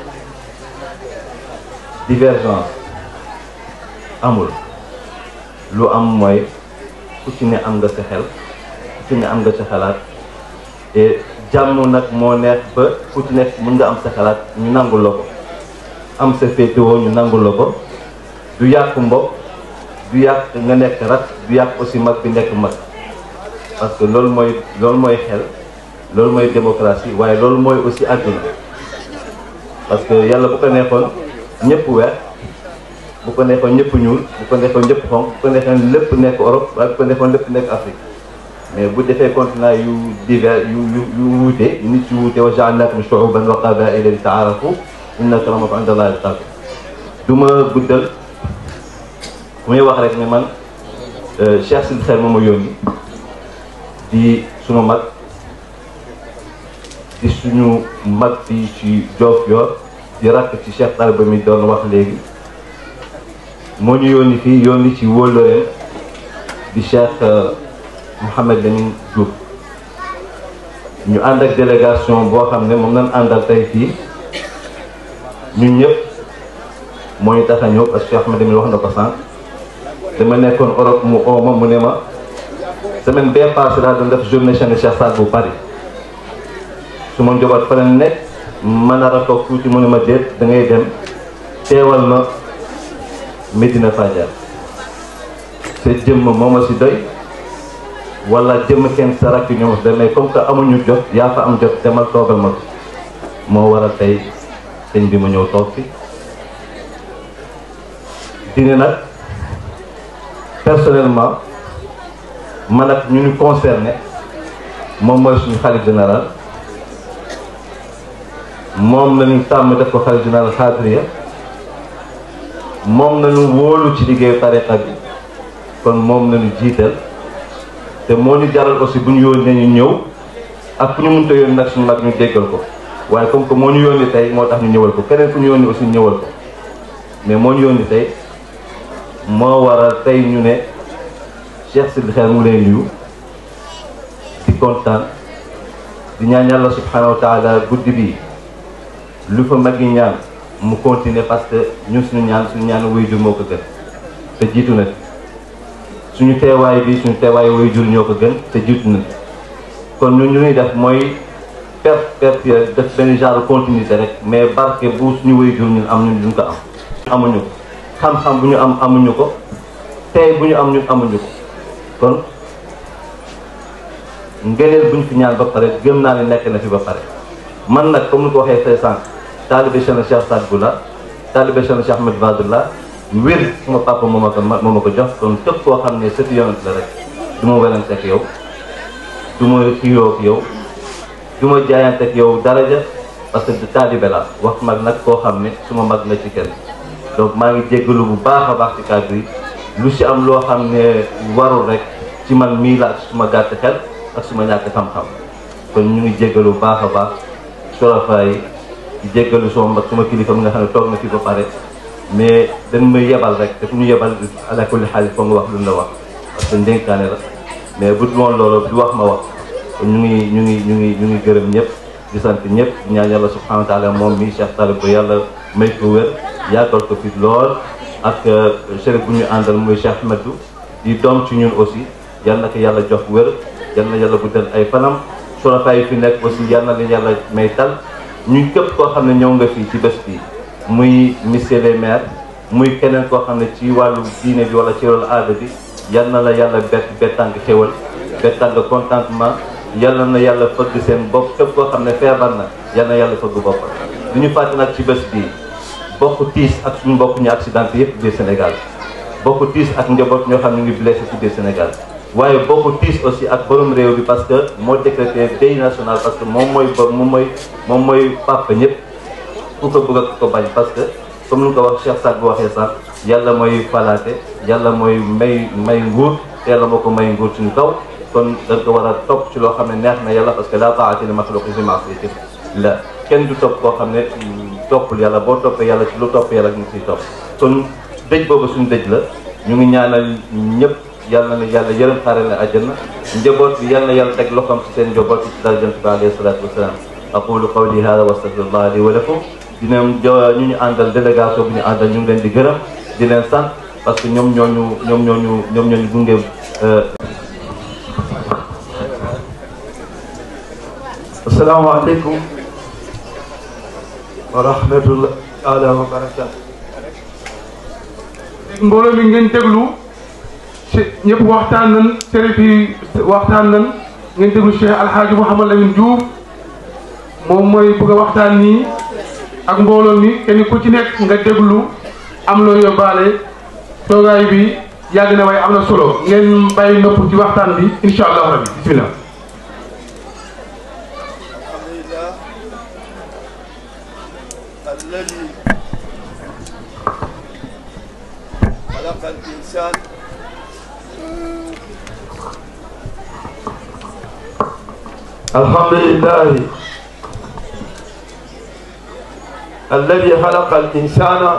divergence amul lu am mooy ku ci ne am nga sa xel ku ci ne am nga sa xalaat et jàmm nag moo neex ba ku ci nekk mën nga am sa xalaat ñu nangul la ko am sa féetewoo ñu nangul la ko du yàq mbokk du yàq nga nekk rat du yàq aussi mag bi nekk mag parce que loolu mooy loolu mooy xel loolu mooy démocratie waaye loolu mooy aussi àdduna parce que yàlla bu ko neexoon ñëpp weex bu ko neexoon ñëpp ñuul bu ko neexoon ñëpp xonq bu ko neexoon lépp nekk Europe waaye bu ko neexoon lépp nekk Afrique mais bu defee continent yu divers yu yu yu wuute nit yu wuute wa ja'alnaakum shu'uuban wa qabaa'ila li ta'aarafu inna akramakum inda Allaahi atqaakum du ma guddal muy wax rek ne man Cheikh Sidi Xel moom ma yónni di sunu mag di suñu mag fii ci Diofior di rakk ci Cheikh Talibé mi doon wax léegi moo ñu yónni fii yónni ci wóllëreem di Cheikh Mouhamed Lamine Diouf ñu ànd ak délégation boo xam ne moom lañ àndal tey fii ñun ñëpp moo ñu tax a ñëw parce que Cheikh Mouhamed Lamine wax na ko sànq dama nekkoon Europe mu ooma mu ne ma semaine bee passé daal doon def journée Cheikh Cheikh Saad bu Paris su ma njaboot fa la nekk ma nar a toog tuuti mu ne ma déet da ngay dem teewal ma Medina Fadial sa jëmm moo ma si doy wala jëmm kenn sa rakk ñoom si doy mais comme que amuñu jot yaa fa am jot demal toogal ma ko moo waral tey sëñ bi ma ñëw toog fi dina nag personnellement man ak ñu ñu concerné moom mooy suñu xalif général moom lañu tàmm def ko xalif général xaadiriya moom lañu wóolu ci liggéeyu tariqa bi kon moom lañu jiital te moo ñu jaral aussi bu ñu yónnee ñu ñëw ak fu ñu mënta yónni nag suñu mag ñu déggal ko waaye comme que moo ñu yónni tey moo tax ñu ñëwal ko keneen fu ñu yónni aussi ñëwal ko mais moo ñu yónni tey moo waral tey ñu ne Cheikh Sidi Xel mu lay nuyu di kontaan di ñaan yàlla subhanahu wa taala guddi bii lu fa mag yi ñaan mu continuer parce que ñun suñu ñaan suñu ñaan waajur moo ko gën te jiitu na suñu teewaay bi suñu teewaay waajur ñoo ko gën te jiitu na kon ñun ñu ñuy def mooy per per def benn genre continuité rek mais barke bu suñu waajur ñun am ñun duñ ko am amuñu ko xam-xam bu ñu am amuñu ko tey bu ñu am ñun amuñu ko kon ngëneel bu ñu fi ñaan ba pare gëm naa ne nekk na fi ba pare man nag comme ni ko waxee fee sànq taalibe Cheikh Cheikh Saad Bou la taalibe Cheikh Cheikh Ahmed Badou la wér suma papa moo ma ko moo ma ko jox kon képp koo xam ne sëtu yonent la rek du ma werante ak yow du ma xiiroo ak yow du ma jaayante ak yow daraja parce que taalibe la wax mag nag koo xam ne suma mag la ci kenn donc maa ngi jéggalu bu baax a baax ci kàddu yi lu si am loo xam ne warul rek ci man mii la ak suma gàtt xel ak suma ñàkk xam-xam kon ñu ngi jéggalu bu baax a baax sorofa yi di jéggalu suma mag suma kilifa mi nga xam ne toog na fi ba pare mais dañ may yebal rek te fu ñu yebal ala kulli xaal foo nga wax lu la wax parce que ndénkaane la mais bu dul woon loolu du wax ma wax kon ñu ngi ñu ngi ñu ngi ñu ngi gërëm ñëpp di sant ñëpp di ñaan yàlla subhanahu wa taala moom mi Cheikh Talib ba yàlla may ko wér yàggal ko fi lool ak chérif bu ñu àndal muy Cheikh Ahmedou di doom ci ñun aussi yal na ko yàlla jox wér yal na yàlla guddal ay fanam sorofa yi fi nekk aussi yal na leen yàlla may tal ñu képp koo xam ne ñëw nga fii ci bés bi muy monsieur les maires muy keneen koo xam ne ci wàllu diine bi wala ci wàllu aada bi yal na la yàlla bett bettang xéwal bettang contentement yal na yàlla fëgg seen bopp képp koo xam ne feebar na yal na yàlla fëgg bopp du ñu fàtte nag ci bés bii bokk tiis ak suñu mbokk ñu accidenté yëpp biir Sénégal bokk tiis ak njaboot ñoo xam ne ñu ngi blessé ci biir Sénégal waaye bokk tiis aussi ak borom réew bi parce que moo décrété deuil national parce que moom mooy ba moom mooy moom mooy papa ñëpp ku ko bëgg ak ko bañ parce que comme lu ko wax Cheikh Saad bu waxee sax yàlla mooy falaate yàlla mooy may may nguur te yàlla moo ko may nguur suñu kaw kon da nga ko war a topp ci loo xam ne neex na yàlla parce que la taa'ata li maxluqin fi ma'siyati la kenn du topp koo xam ne toppul yàlla boo toppee yàlla ci lu topp yàlla ñu ciy topp kon dëj boobu suñu dëj la ñu ngi ñaanal ñëpp yàlla na yàlla yërëm xaare na àjjana njaboot bi yàlla na yàlla teg loxoom ci seen njaboot ci dara jant bi alayhi salaatu wasalaam aqulu qawli hada wa astaghfirullah li wa lakum dina ñu ñu àndal délégation bi ñu àndal ñu ngi leen di gërëm di leen sant parce que ñoom ñooñu ñoom ñooñu ñoom ñooñu gunge asalaamaaleykum wa rahmatullah taala wa barakatu mbooloo mi ngeen déglu ci ñëpp waxtaan nañ sérif yi waxtaan nañ ngeen déglu Cheikh Alhaaji Mouhamad Lamine Diouf moom mooy bëgg a waxtaan nii ak mbooloo mi kenn ku ci nekk nga déglu am loo yóbbaale toogaay bi yàgg na waaye am na solo ngeen bàyyi nopp ci waxtaan bi incha allah rabbi bismillah الذي خلق الإنسان الحمد لله الذي خلق الإنسان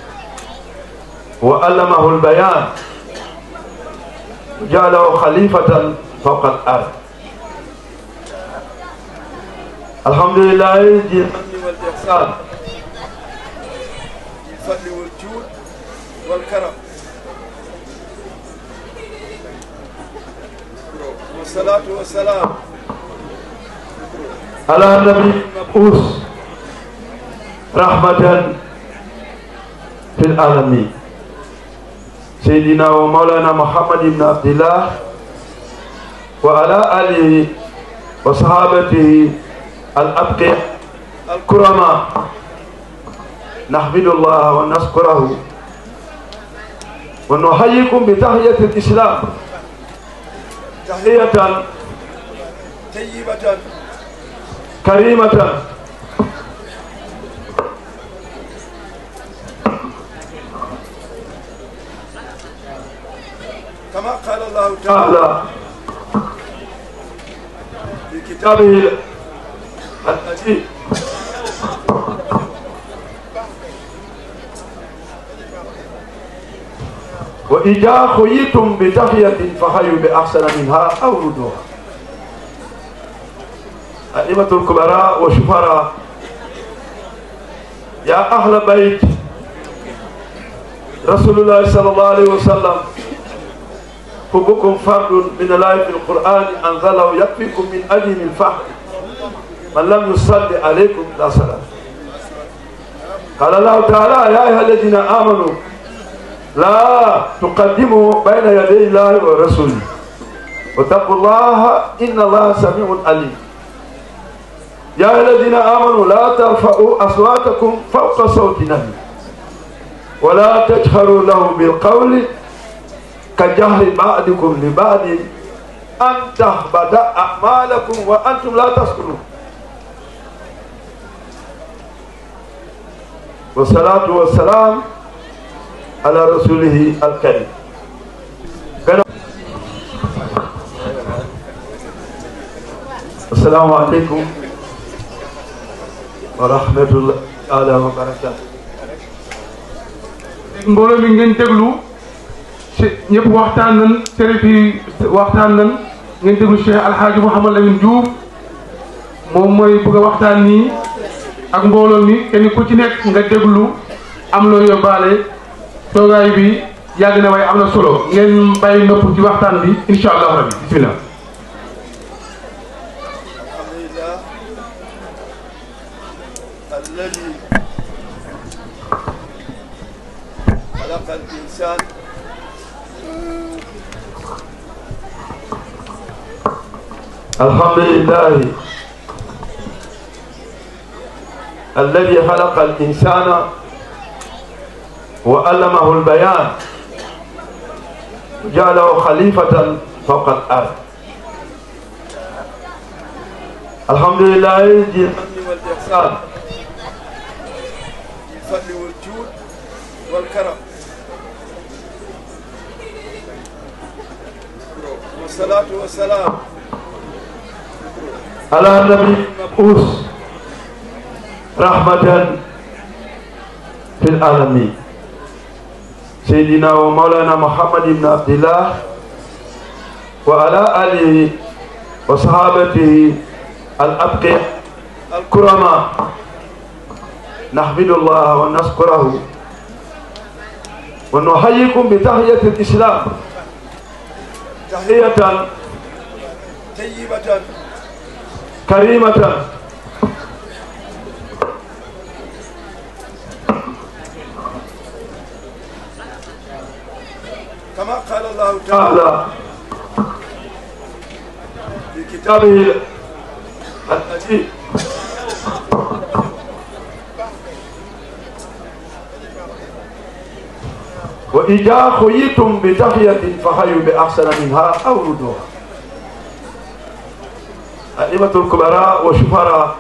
وعلمه البيان جعله خليفة فوق الأرض الحمد لله ذي المن والإحسان الفضل والجود والكرم والصلاة والسلام على النبي المبعوث رحمة في العالمين سيدنا ومولانا محمد بن عبد الله وعلى آله وصحابته الأبقياء الكرماء نحمد الله ونشكره ونحييكم بتحية الإسلام تحية طيبة كريمة كما قال الله تعالى تعالى في كتاب كتابه التي وإذا خيتم بتحية فحيوا بأحسن منها أو ردوها أئمة الكبراء وشفراء يا أهل بيت رسول الله صلى الله عليه وسلم حبكم فرد من الله في القرآن أنزله يكفيكم من أجل الفحر من لم يصلي عليكم لا صلاة قال الله تعالى يا أيها الذين آمنوا لا تقدموا بين يدي الله ورسوله واتقوا الله إن الله سميع عليم يا أيها الذين آمنوا لا ترفعوا أصواتكم فوق صوت النبي ولا تجهروا له بالقول كجهر بعضكم لبعض أن تهبط أعمالكم وأنتم لا تشكرون والصلاة والسلام على رسوله الكريم السلام عليكم ورحمة الله تعالى وبركاته mbooloo mi ngeen déglu si ñëpp waxtaan nañ sërif yi waxtaan nañ ngeen déglu Cheikh Alhaaji Mouhamad Lamine Diouf moom mooy bëgg a waxtaan nii ak mbooloo mi kenn ku ci nekk nga déglu am loo yóbbaale toogaay bi yàgg na waaye am na solo ngeen bàyyi nopp ci waxtaan bi incha allah rabbi bismillah الحمد لله الذي خلق الإنسان الحمد لله الذي خلق الإنسان وعلمه البيان جعله خليفة فوق الأرض الحمد لله ذي المن والإحسان الفضل والجود والكرم والصلاة والسلام على النبي المبعوث رحمة في العالمين سيدنا ومولانا محمد بن عبد الله وعلى آله وصحابته الأبقياء الكرماء نحمد الله ونشكره ونحييكم بتحية الإسلام تحية طيبة كريمة كما قال الله تعالى تعالى في كتاب كتابه التي وإذا خيتم بتحية فحيوا بأحسن منها أو ردوها أئمة الكبراء وشفراء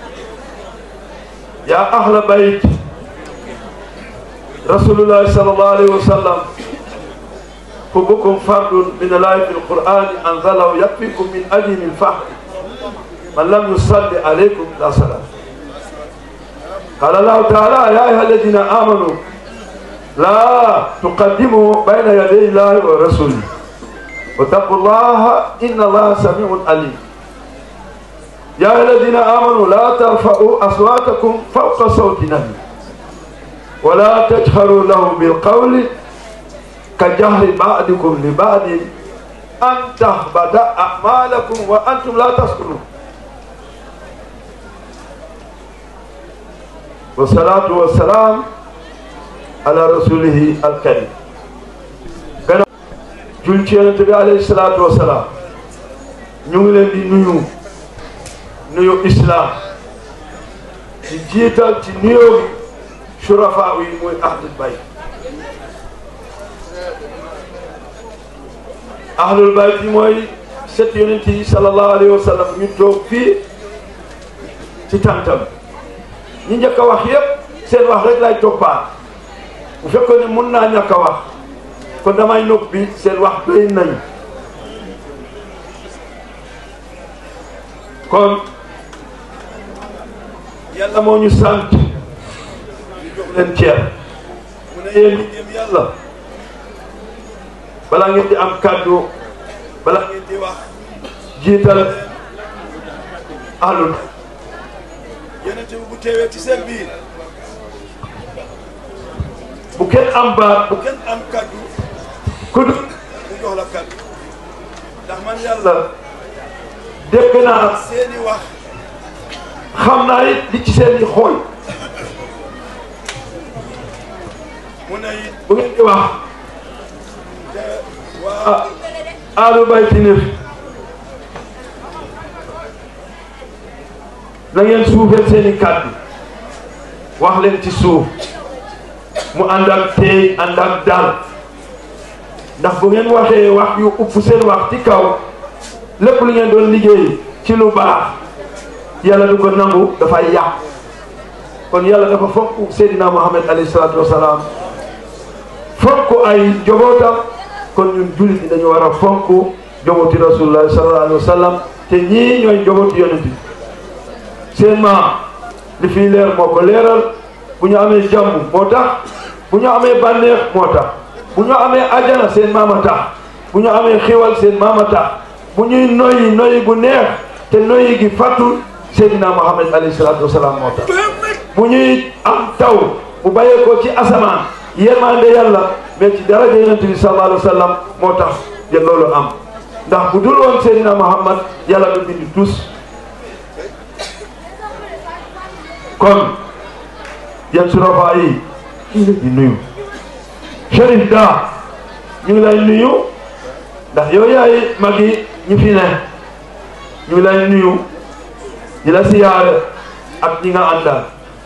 يا أهل بيت رسول الله صلى الله عليه وسلم حبكم فرد من الله في القرآن أنزله يكفيكم من أجل الفحر من لم يصلي عليكم لا صلاة قال الله تعالى يا أيها الذين آمنوا لا تقدموا بين يدي الله ورسوله واتقوا الله إن الله سميع عليم يا أيها الذين آمنوا لا ترفعوا أصواتكم فوق صوت النبي ولا تجهروا له بالقول كجهر بعضكم لبعض أن تهبط أعمالكم وأنتم لا تشكرون والصلاة والسلام على رسوله الكريم كان julci yonent bi alayhi salaatu wasalaam ñu ngi leen di nuyu nuyu islam ci jiital ci nuyoo bi surafa yi muy ahlul bayt ahlul bayt yi mooy set yonent yi sallallahu alayhi wa sallam ñu toog fii ci tàntam ñi njëkk a wax yépp seen wax rek lay toppaat bu fekkoon ne mun naa ñàkk a wax kon damay noppi seen wax doy nañu kon yàlla moo ñu sant ñu jox leen ceer mu ne yéen ñi gëm yàlla balaa ngeen di am kàddu balaa ngeen di wax jiital alul yonent bi bu teewee ci seen biir bu kenn am baat bu kenn am kaddu ku du mu jox la kaddu ndax man yàlla dégg naa seeni wax xam naa it li ci seen i xool mu ne it bu ngeen di wax te waa ah aalu bayti ne na ngeen suufeel seen i kàddu wax leen ci suuf mu ànd ak teey ànd ak dal ndax bu ngeen waxee wax yu upp seen wax ci kaw lépp lu ngeen doon liggéey ci lu baax yàlla du ko nangu dafay yàq kon yàlla dafa fonk Seydina Muhammad alayhi salaatu wasalaam fonk ay jobootam kon ñun jullit ñi dañu war a fonk jobooti rasulullah sallallahu alayhi wa sallam te ñii ñooy jobooti yonent bi seen maam li fii leer moo ko leeral bu ñu amee jàmm moo tax bu ñu amee bànneex moo tax bu ñu amee ajana seen maama tax bu ñu amee xiwal seen maama tax bu ñuy noyyi noyyi bu neex te noyyi gi fàttul Seydina Muhammad alayhi salaatu wasalaam moo tax bu ñuy am taw bu bàyyee ko ci asamaan yërmande yàlla mais ci daraja yonent bi sallallahu alayhi wa sallam moo tax ya loolu am ndax bu dul woon Seydina Muhammad yàlla du bindi tus kon yan surafa yi ñu ngi di nuyu Cherif Da ñu ngi lay nuyu ndax yow yaay magi ñu fi ne ñu ngi lay nuyu di la siyaare ak ñi nga àndal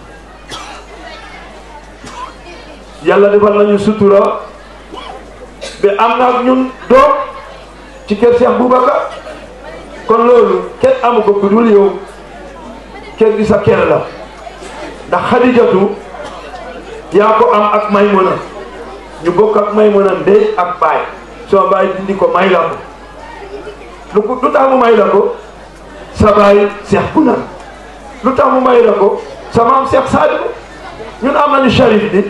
yàlla defal nañu sutura ba am na ak ñun doom ci kër Cheikh Boubacar kon loolu kenn amu ko ku dul yow kër gi sa kër la ndax Xadijatu yaa ko am ak Maymuna ñu bokk ak Maymuna ndey ak baay soo baay dindi ko may la ko lu ko lu tax mu may la ko sa baay Cheikh Buna lu tax mu may la ko sa maam Cheikh Sadibou ñun am nañu Cherif bi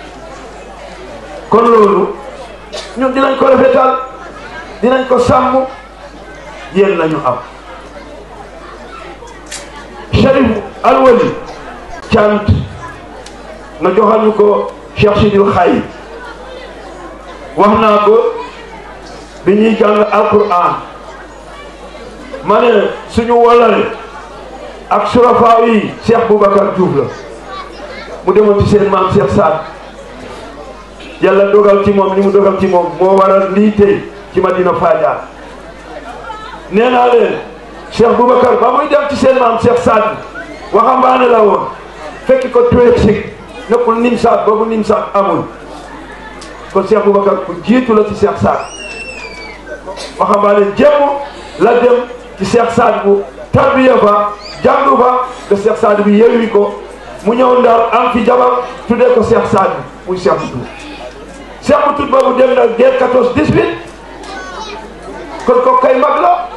kon loolu ñun dinañ ko rafetal dinañ ko sàmm yéen lañu am Cherif Alwali cant nga joxal ñu ko Cheikh Sidil Xay wax naa ko bi ñuy jàng alquran ma ne suñu wolale ak surafaaw yi Cheikh Boubacar Diouf la mu demoon ci seen maam Cheikh Saad yàlla dogal ci moom li mu dogal ci moom moo waral lii tey ci Madina Fadiar nee naa leen Cheikh Boubacar ba muy dem ci seen maam Cheikh Saad waxambaane la woon fekk ko tuweeg sig nekkul nim saat boobu nim saat amul kon Cheikh Boubacar ku jiitu la ci Cheikh Saad waxambaane jéem la dem ci Cheikh Saad bu tarbiya fa jàngu fa ba Cheikh Saad bi yeewi ko mu ñëw ndar am fi jabar tuddee ko Cheikh Saad bi muy Cheikh bu tuut Cheikh bu tuut boobu dem na guerre 14 18 kon ko kay mag la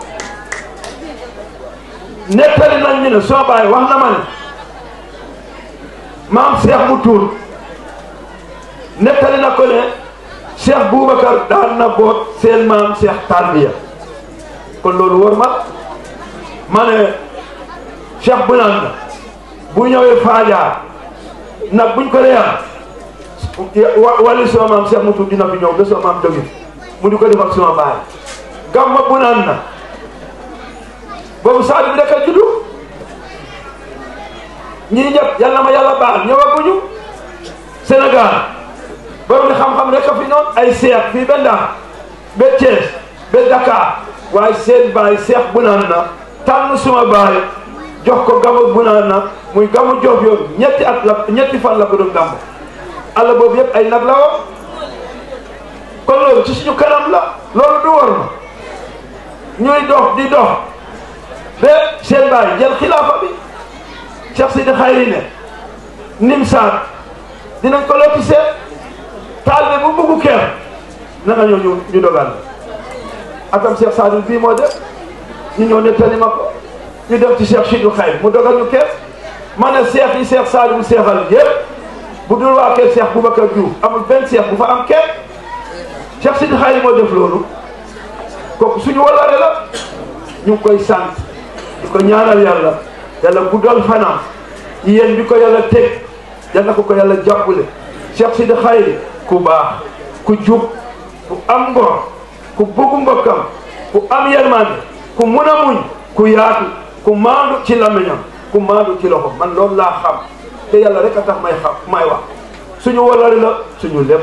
nettali nañ ñu ne soo bàyyi wax na ma ne maam Cheikh mu tuur nettali na ko ne Cheikh Boubacar daan na boot seen maam Cheikh Tarbiya kon loolu war ma ma ne Cheikh bu naan na bu ñëwee Faajaar nag buñ ko reeyal wali suma maam Cheikh mu tuur dina fi ñëw ba suma maam jóge mu di ko defal suma baay gamma bu naan na boobu Sadio bi rek a juddu ñii ñëpp yal na ma yàlla baal ñëwaguñu Sénégal borom ni xam-xam rek a fi noonu ay seex fii ba Ndar ba Thiès ba Dakar waaye seen baay seex bu naan na tànn suma baay jox ko gamu bu naan na muy gamu jof yoon ñetti at la ñetti fan la ko doon gàmmu àll boobu yëpp ay nag la woon kon loolu ci suñu kanam la loolu du war ma ñuy dox di dox ba seen baay jël xilaafa bi Cheikh Sidi Xayri ne nim saat dinañ ko loti seet taal bu buggu keer na nga ñëw ñu ñu dogal atam Cheikh Sadou bii moo def ñu ñëw nettali ma ko ñu dem ci Cheikh Sidou Xayri mu dogal ñu keer ma ne Cheikh yi Cheikh Sadou seexal yëpp bu dul waa kër Cheikh Boubacar Diouf amul benn Cheikh bu fa am keer Cheikh Sidi Xayri moo def loolu kooku suñu walaare la ñu ngi koy sant di ko ñaanal yàlla yàlla guddal fanam yéen bi ko yàlla teg yàlla ko ko yàlla jàppale Cheikh Sidi Xayri ku baax ku jub ku am ngor ku bugg mbokkam ku am yermande ku mun a muñ ku yaatu ku maandu ci lamiñam ku maandu ci loxo man loolu laa xam te yàlla rek a tax may xam may wax suñu walari la suñu lépp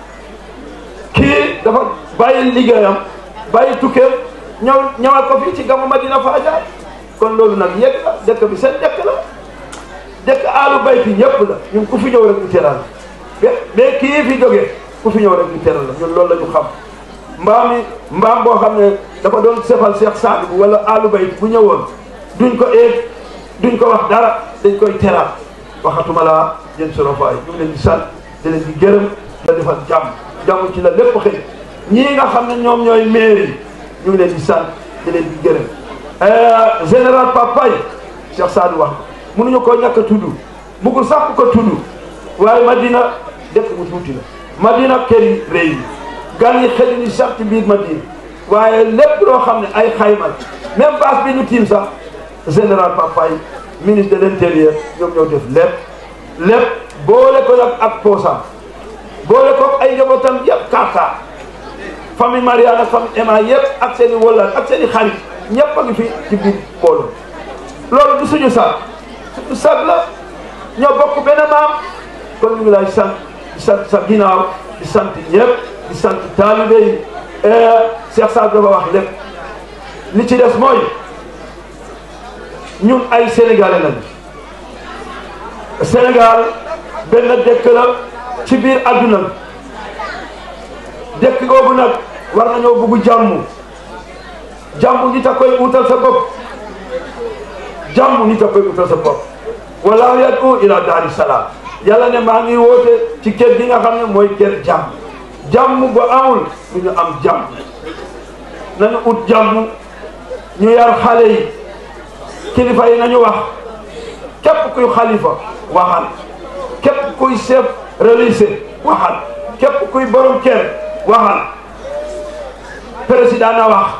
kii dafa bàyyi liggéeyam bàyyi tukkeem ñëw ñëwaat ko fii ci gamu Madina Faaja kon loolu nag yegg la dëkk bi seen dëkk la dëkk aalu bayti ñëpp la ñun ku fi ñëw rek ñu teral la mais kii fi jógee ku fi ñëw rek ñu teral la ñun loolu la ñu xam mbaam mi mbaam boo xam ne dafa doon sefal Cheikh Sadibou wala aalu bayti bu ñëwoon duñ ko eeg duñ ko wax dara dañ koy teral waxatuma laa jën sorofaay ñu ngi leen di sant di leen di gërëm la defal jàmm jàmm ci la lépp xëy ñii nga xam ne ñoom ñooy mairie ñu ngi leen di sant di leen di gërëm général Papay Cheikh Sadou wax mënuñu koo ñàkk a tudd bugul sax ku ko tudd waaye Madina dëkk bu tuuti la Madina kër yi réew yi gan yi xëy ni sax ci biir Madina waaye lépp loo xam ne ay xayma même base bi ñu tiim sax général Papay ministre de l'intérieur ñoom ñoo def lépp lépp boole ko nag ak poosam boole ko ay njabootam yëpp karta famille Mariana famille Emma yëpp ak seen i wóllal ak seen i xarit ñëpp a ngi fi ci biir mbooloo loolu du suñu sag suñu sag la ñoo bokk benn maam kon ñu ngi lay sant di sant sa ginnaaw di sant ñëpp di sant taalibe yi Cheikh Sadou dafa wax lépp li ci des mooy ñun ay sénégalais lañu Sénégal benn dëkk la ci biir adduna bi dëkk googu nag war nañoo bugg jàmm jàmm nit a koy utal sa bopp jàmm nit a koy utal sa bopp wala yadu ila daari salaam yàlla ne maa ngi woote ci kër gi nga xam ne mooy kër jàmm jàmm bu amul du ñu am jàmm nañu ut jàmm ñu yar xale yi kilifa yi nañu wax képp kuy xalifa waxal képp kuy chef religieux waxal képp kuy borom kër waxal président na wax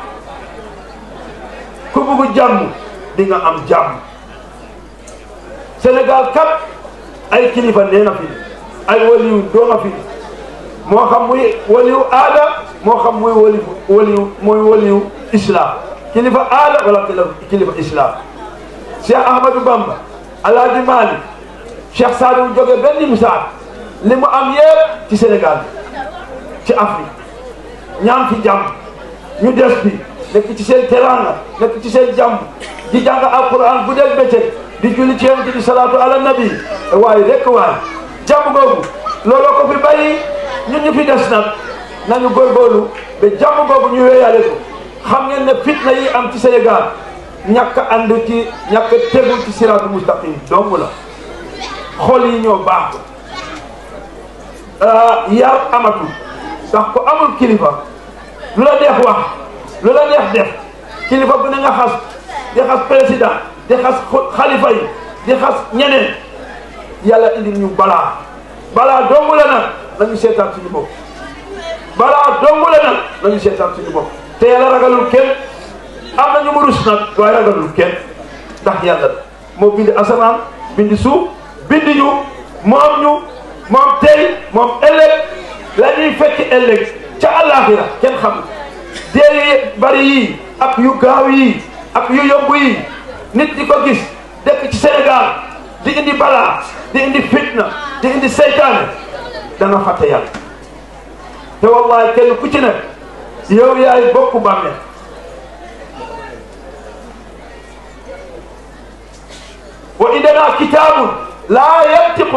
ku bugg jàmm di nga am jàmm Sénégal kat ay kilifa nee na fi ay waliyu doo na fi moo xam muy waliyu aada moo xam muy wali waliyu muy waliyu islam kilifa aada wala kilifa islam Cheikh Ahmadou Bamba Alaaji Maalik Cheikh Sadou jóge benn misaal li mu am yépp ci Sénégal ci Afrique ñaan fi jàmm ñu des bi nekk ci seen teraanga nekk ci seen jàmm di jàng alquran bu dee bëccëg di julli ci yonent bi salaatu ala nabi waaye rek waaye jàmm googu looloo ko fi bàyyi ñun ñu fi des nag nañu góorgóorlu ba jàmm googu ñu wéyale ko xam ngeen ne fitna yi am ci Sénégal ñàkk ànd ci ñàkk tegul ci siraatu mustaqim dong la xol yi ñoo baax yar amatul ndax ko amul kilifa lu la neex wax lu la neex def kilifa bu ne nga xas di xas président di xas xalifa yi di xas ñeneen yàlla indil ñu balaa balaa dong la nag nañu seetaan suñu bopp balaa dong la nag nañu seetaan suñu bopp te yàlla ragalul kenn am na ñu mu rus nag waaye ragalul kenn ndax yàlla moo bindi asamaan bindi suuf bindi ñu moom ñu moom tey moom ëllëg la ñuy fekk ëllëg ca àllaaxira kenn xam dee yu bari yi ak yu gaaw yi ak yu yomb yi nit di ko gis dëkk ci Sénégal di indi balaa di indi fitna di indi seytaane danga fàtte yàlla te wallahi kenn ku ci ne yow yaay bokku bàmmeel wa indana kitaabun laa yantiqu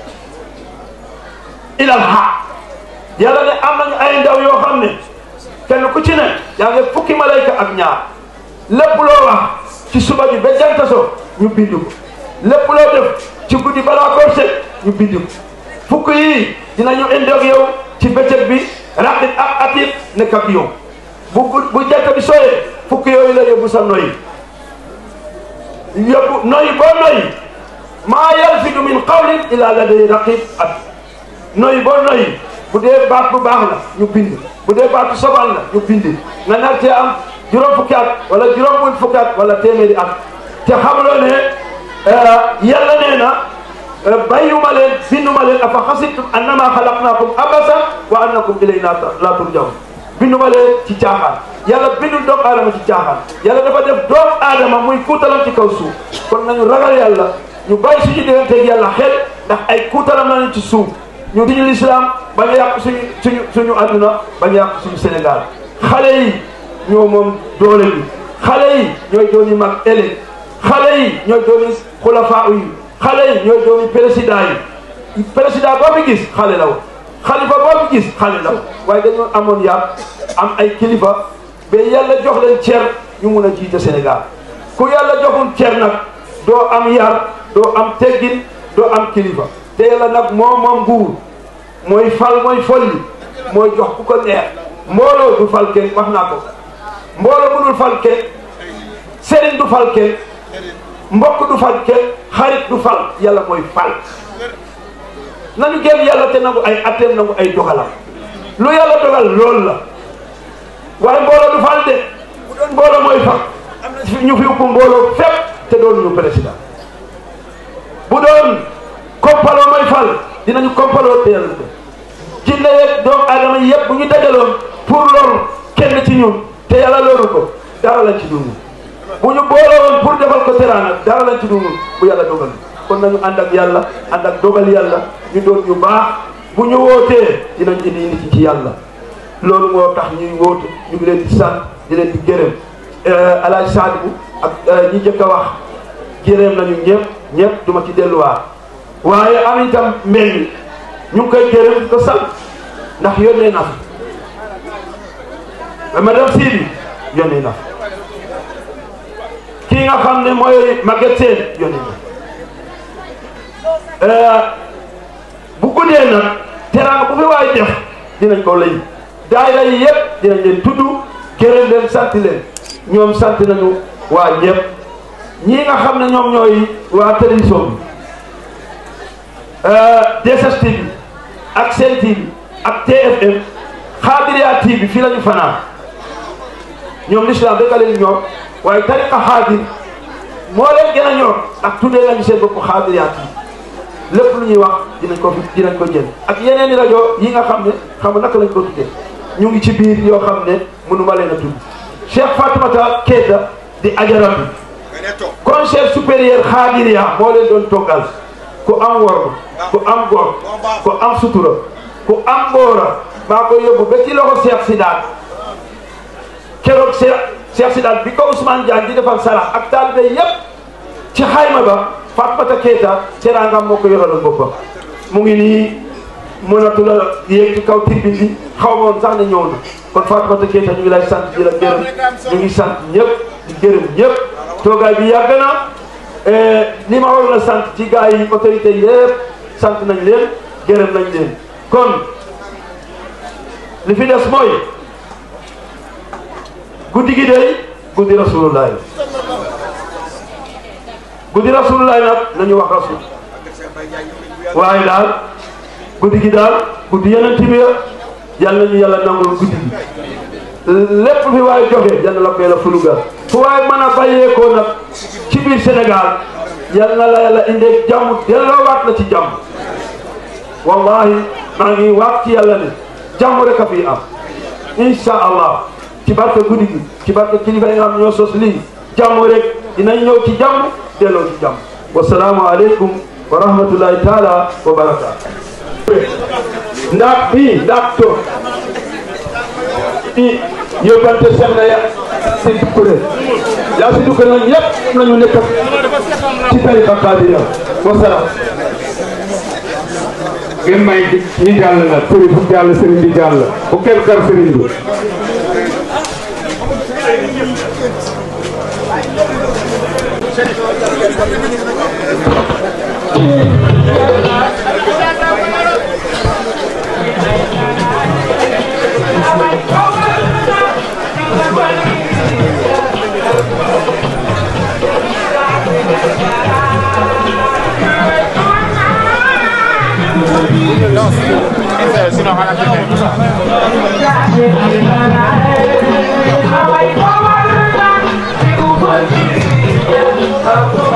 ila alhaq yàlla ne am nañu ay ndaw yoo xam ne kenn ku ci ne yaa ngi fukki malayka ak ñaar lépp loo wax ci suba bi ba jant so ñu bind ko lépp loo def ci guddi balaa koo set ñu bind ko fukk yii dinañu indi ak yow ci bëccëg bi raqib ak atid nekk ak yow bu bu jant bi sooyee fukk yooyu la yóbbu sa noyyi yóbbu noyyi boo noyyi maa yalfidu min qawlin illa laday raqib atid noyyi boo noyyi bu dee baat bu baax la ñu bind bu dee baatu sobal la ñu bind nga nar cee am juróom fukki at wala juróom buñ fukki at wala téeméeri at te xamuloo ne yàlla nee na bàyyuma leen binduma leen afa xasibtum annama xalaqnaakum abasan wa annakum ilayna la turjaun binduma leen ci caaxaan yàlla bindul doomu aadama ci caaxaan yàlla dafa def doomu aadama muy kuutalam ci kaw suuf kon nañu ragal yàlla ñu bàyyi suñu digganteeg yàlla xel ndax ay kuutalam lañu ci suuf ñu diñu lislaam bañ a yàq suñu suñu suñu àdduna bañ a yàq suñu Sénégal xale yi ñoo moom doole bi xale yi ñooy dooni mag ëllëg xale yi ñooy dooni xulafaa yi xale yi ñooy dooni président yi président boo fi gis xale la woon xalifa boo fi gis xale la woon waaye dañoo amoon yar am ay kilifa ba yàlla jox leen cer ñu mun a jiite Sénégal ku yàlla joxul cer nag doo am yar doo am teggin doo am kilifa te yàlla nag moo moom nguur mooy fal mooy folli mooy jox ku ko neex mbooloo du fal kenn wax naa ko mbooloo bu dul fal kenn sëriñ du fal kenn mbokk du fal kenn xarit du fal yàlla mooy fal nañu gëm yàlla te nangu ay atteem nangu ay dogalam lu yàlla dogal loolu la waaye mbooloo du fal de bu doon mbooloo mooy fal ñu fi upp mbooloo fépp te doon ñu président bu doon kompaloo mooy fal dinañu kompaloo te yàlla jinne yeeg doomu aadama yi yëpp bu ñu dajaloon pour loolu kenn ci ñun te yàlla loolu ko dara lañ ci dund bu ñu boolowoon pour defal ko teraanga dara lañ ci dund bu yàlla dogal kon nañu ànd ak yàlla ànd ak dogal yàlla ñu doon ñu baax bu ñu wootee dinañ indi nit ci yàlla loolu moo tax ñuy wootu ñu ngi leen di sant di leen di gërëm alaaj Sadibou ak ñi jëkk a wax gërëm nañu ñëpp ñëpp duma ci delluwaat waaye am itam mbéy ñu ngi koy gërëm di ko sant ndax yónnee na fa madame Sidi yónnee na fa kii nga xam ne mooy Maguette Sène yónnee na bu guddee nag teraanga bu fi waay def dinañ ko lay daayira yi yëpp dinañ leen tudd gërëm leen sant leen ñoom sant nañu waa ñëpp ñii nga xam ne ñoom ñooy waa télévision bi DSTV ak Sen TV ak TFM Xaadiriya TV fii la ñu fanaan ñoom l'islam rek a leen ñor waaye tariqa xaadir moo leen gën a ñor ak tuddee nañu seen bopp Xaadiriya TV lépp lu ñuy wax dinañ ko dinañ ko jël ak yeneen i rajo yi nga xam ne xam nga naka lañ ko tuddee ñu ngi ci biir yoo xam ne mënuma leen a tudd Cheikh Fatoumata Keita di ajaratu conseil supérieur Xaadiriya moo leen doon toggal ku am wor ku am góor ku am sutura ku am góora maa koy yóbbu ba ci loxo Cheikh Sidaat keroog Cheikh Cheikh Sidaat bi ko Ousmane Diagne di defal sarax ak taalibe yépp ci xayma ba Fatoumata Keita teraangam moo ko yoraloon boppam mu ngi nii mënatu la yéeg ci kaw tribune bi xaw ma woon sax ne ñëw na kon Fatoumata Keita ñu ngi lay sant di la gërëm ñu ngi sant ñëpp di gërëm ñëpp toogaay bi yàgg na li ma waroon a sant ci gars yi autorité yëpp sant nañ leen gërëm nañ leen kon li fi des mooy guddi gi day guddi rasulullah guddi rasulullah nag nañu wax rasul waaye daal guddi gi daal guddi yeneen bi yàlla nañu yàlla nangul guddi gi lépp fi waaye joxe yal na la ko yàlla fulugal fu waaye mën a bàyyeekoo nag ci biir Sénégal yal na la yàlla indee jàmm delloowaat la ci jàmm wallahi maa ngi waat ci yàlla ne jàmm rek a fi am insha allah ci barke guddi gi ci barke kilifa yi nga xam ñoo sos lii jàmm rek dinañ ñëw ci jàmm delloo ci jàmm wasalaamu aleykum wa rahmatullahi taala wa barakaatu ndax bii ndax to i yóbbante Cheikh na ya si Doucouré yaa si Doucouré nag ñëpp nañu nekk ci tariqa Qaadiriya wasalaam ngeen may ñi jàll na sëriñ bu jàll sëriñ bi jàll bu kenn kar sëriñ bi Sinon,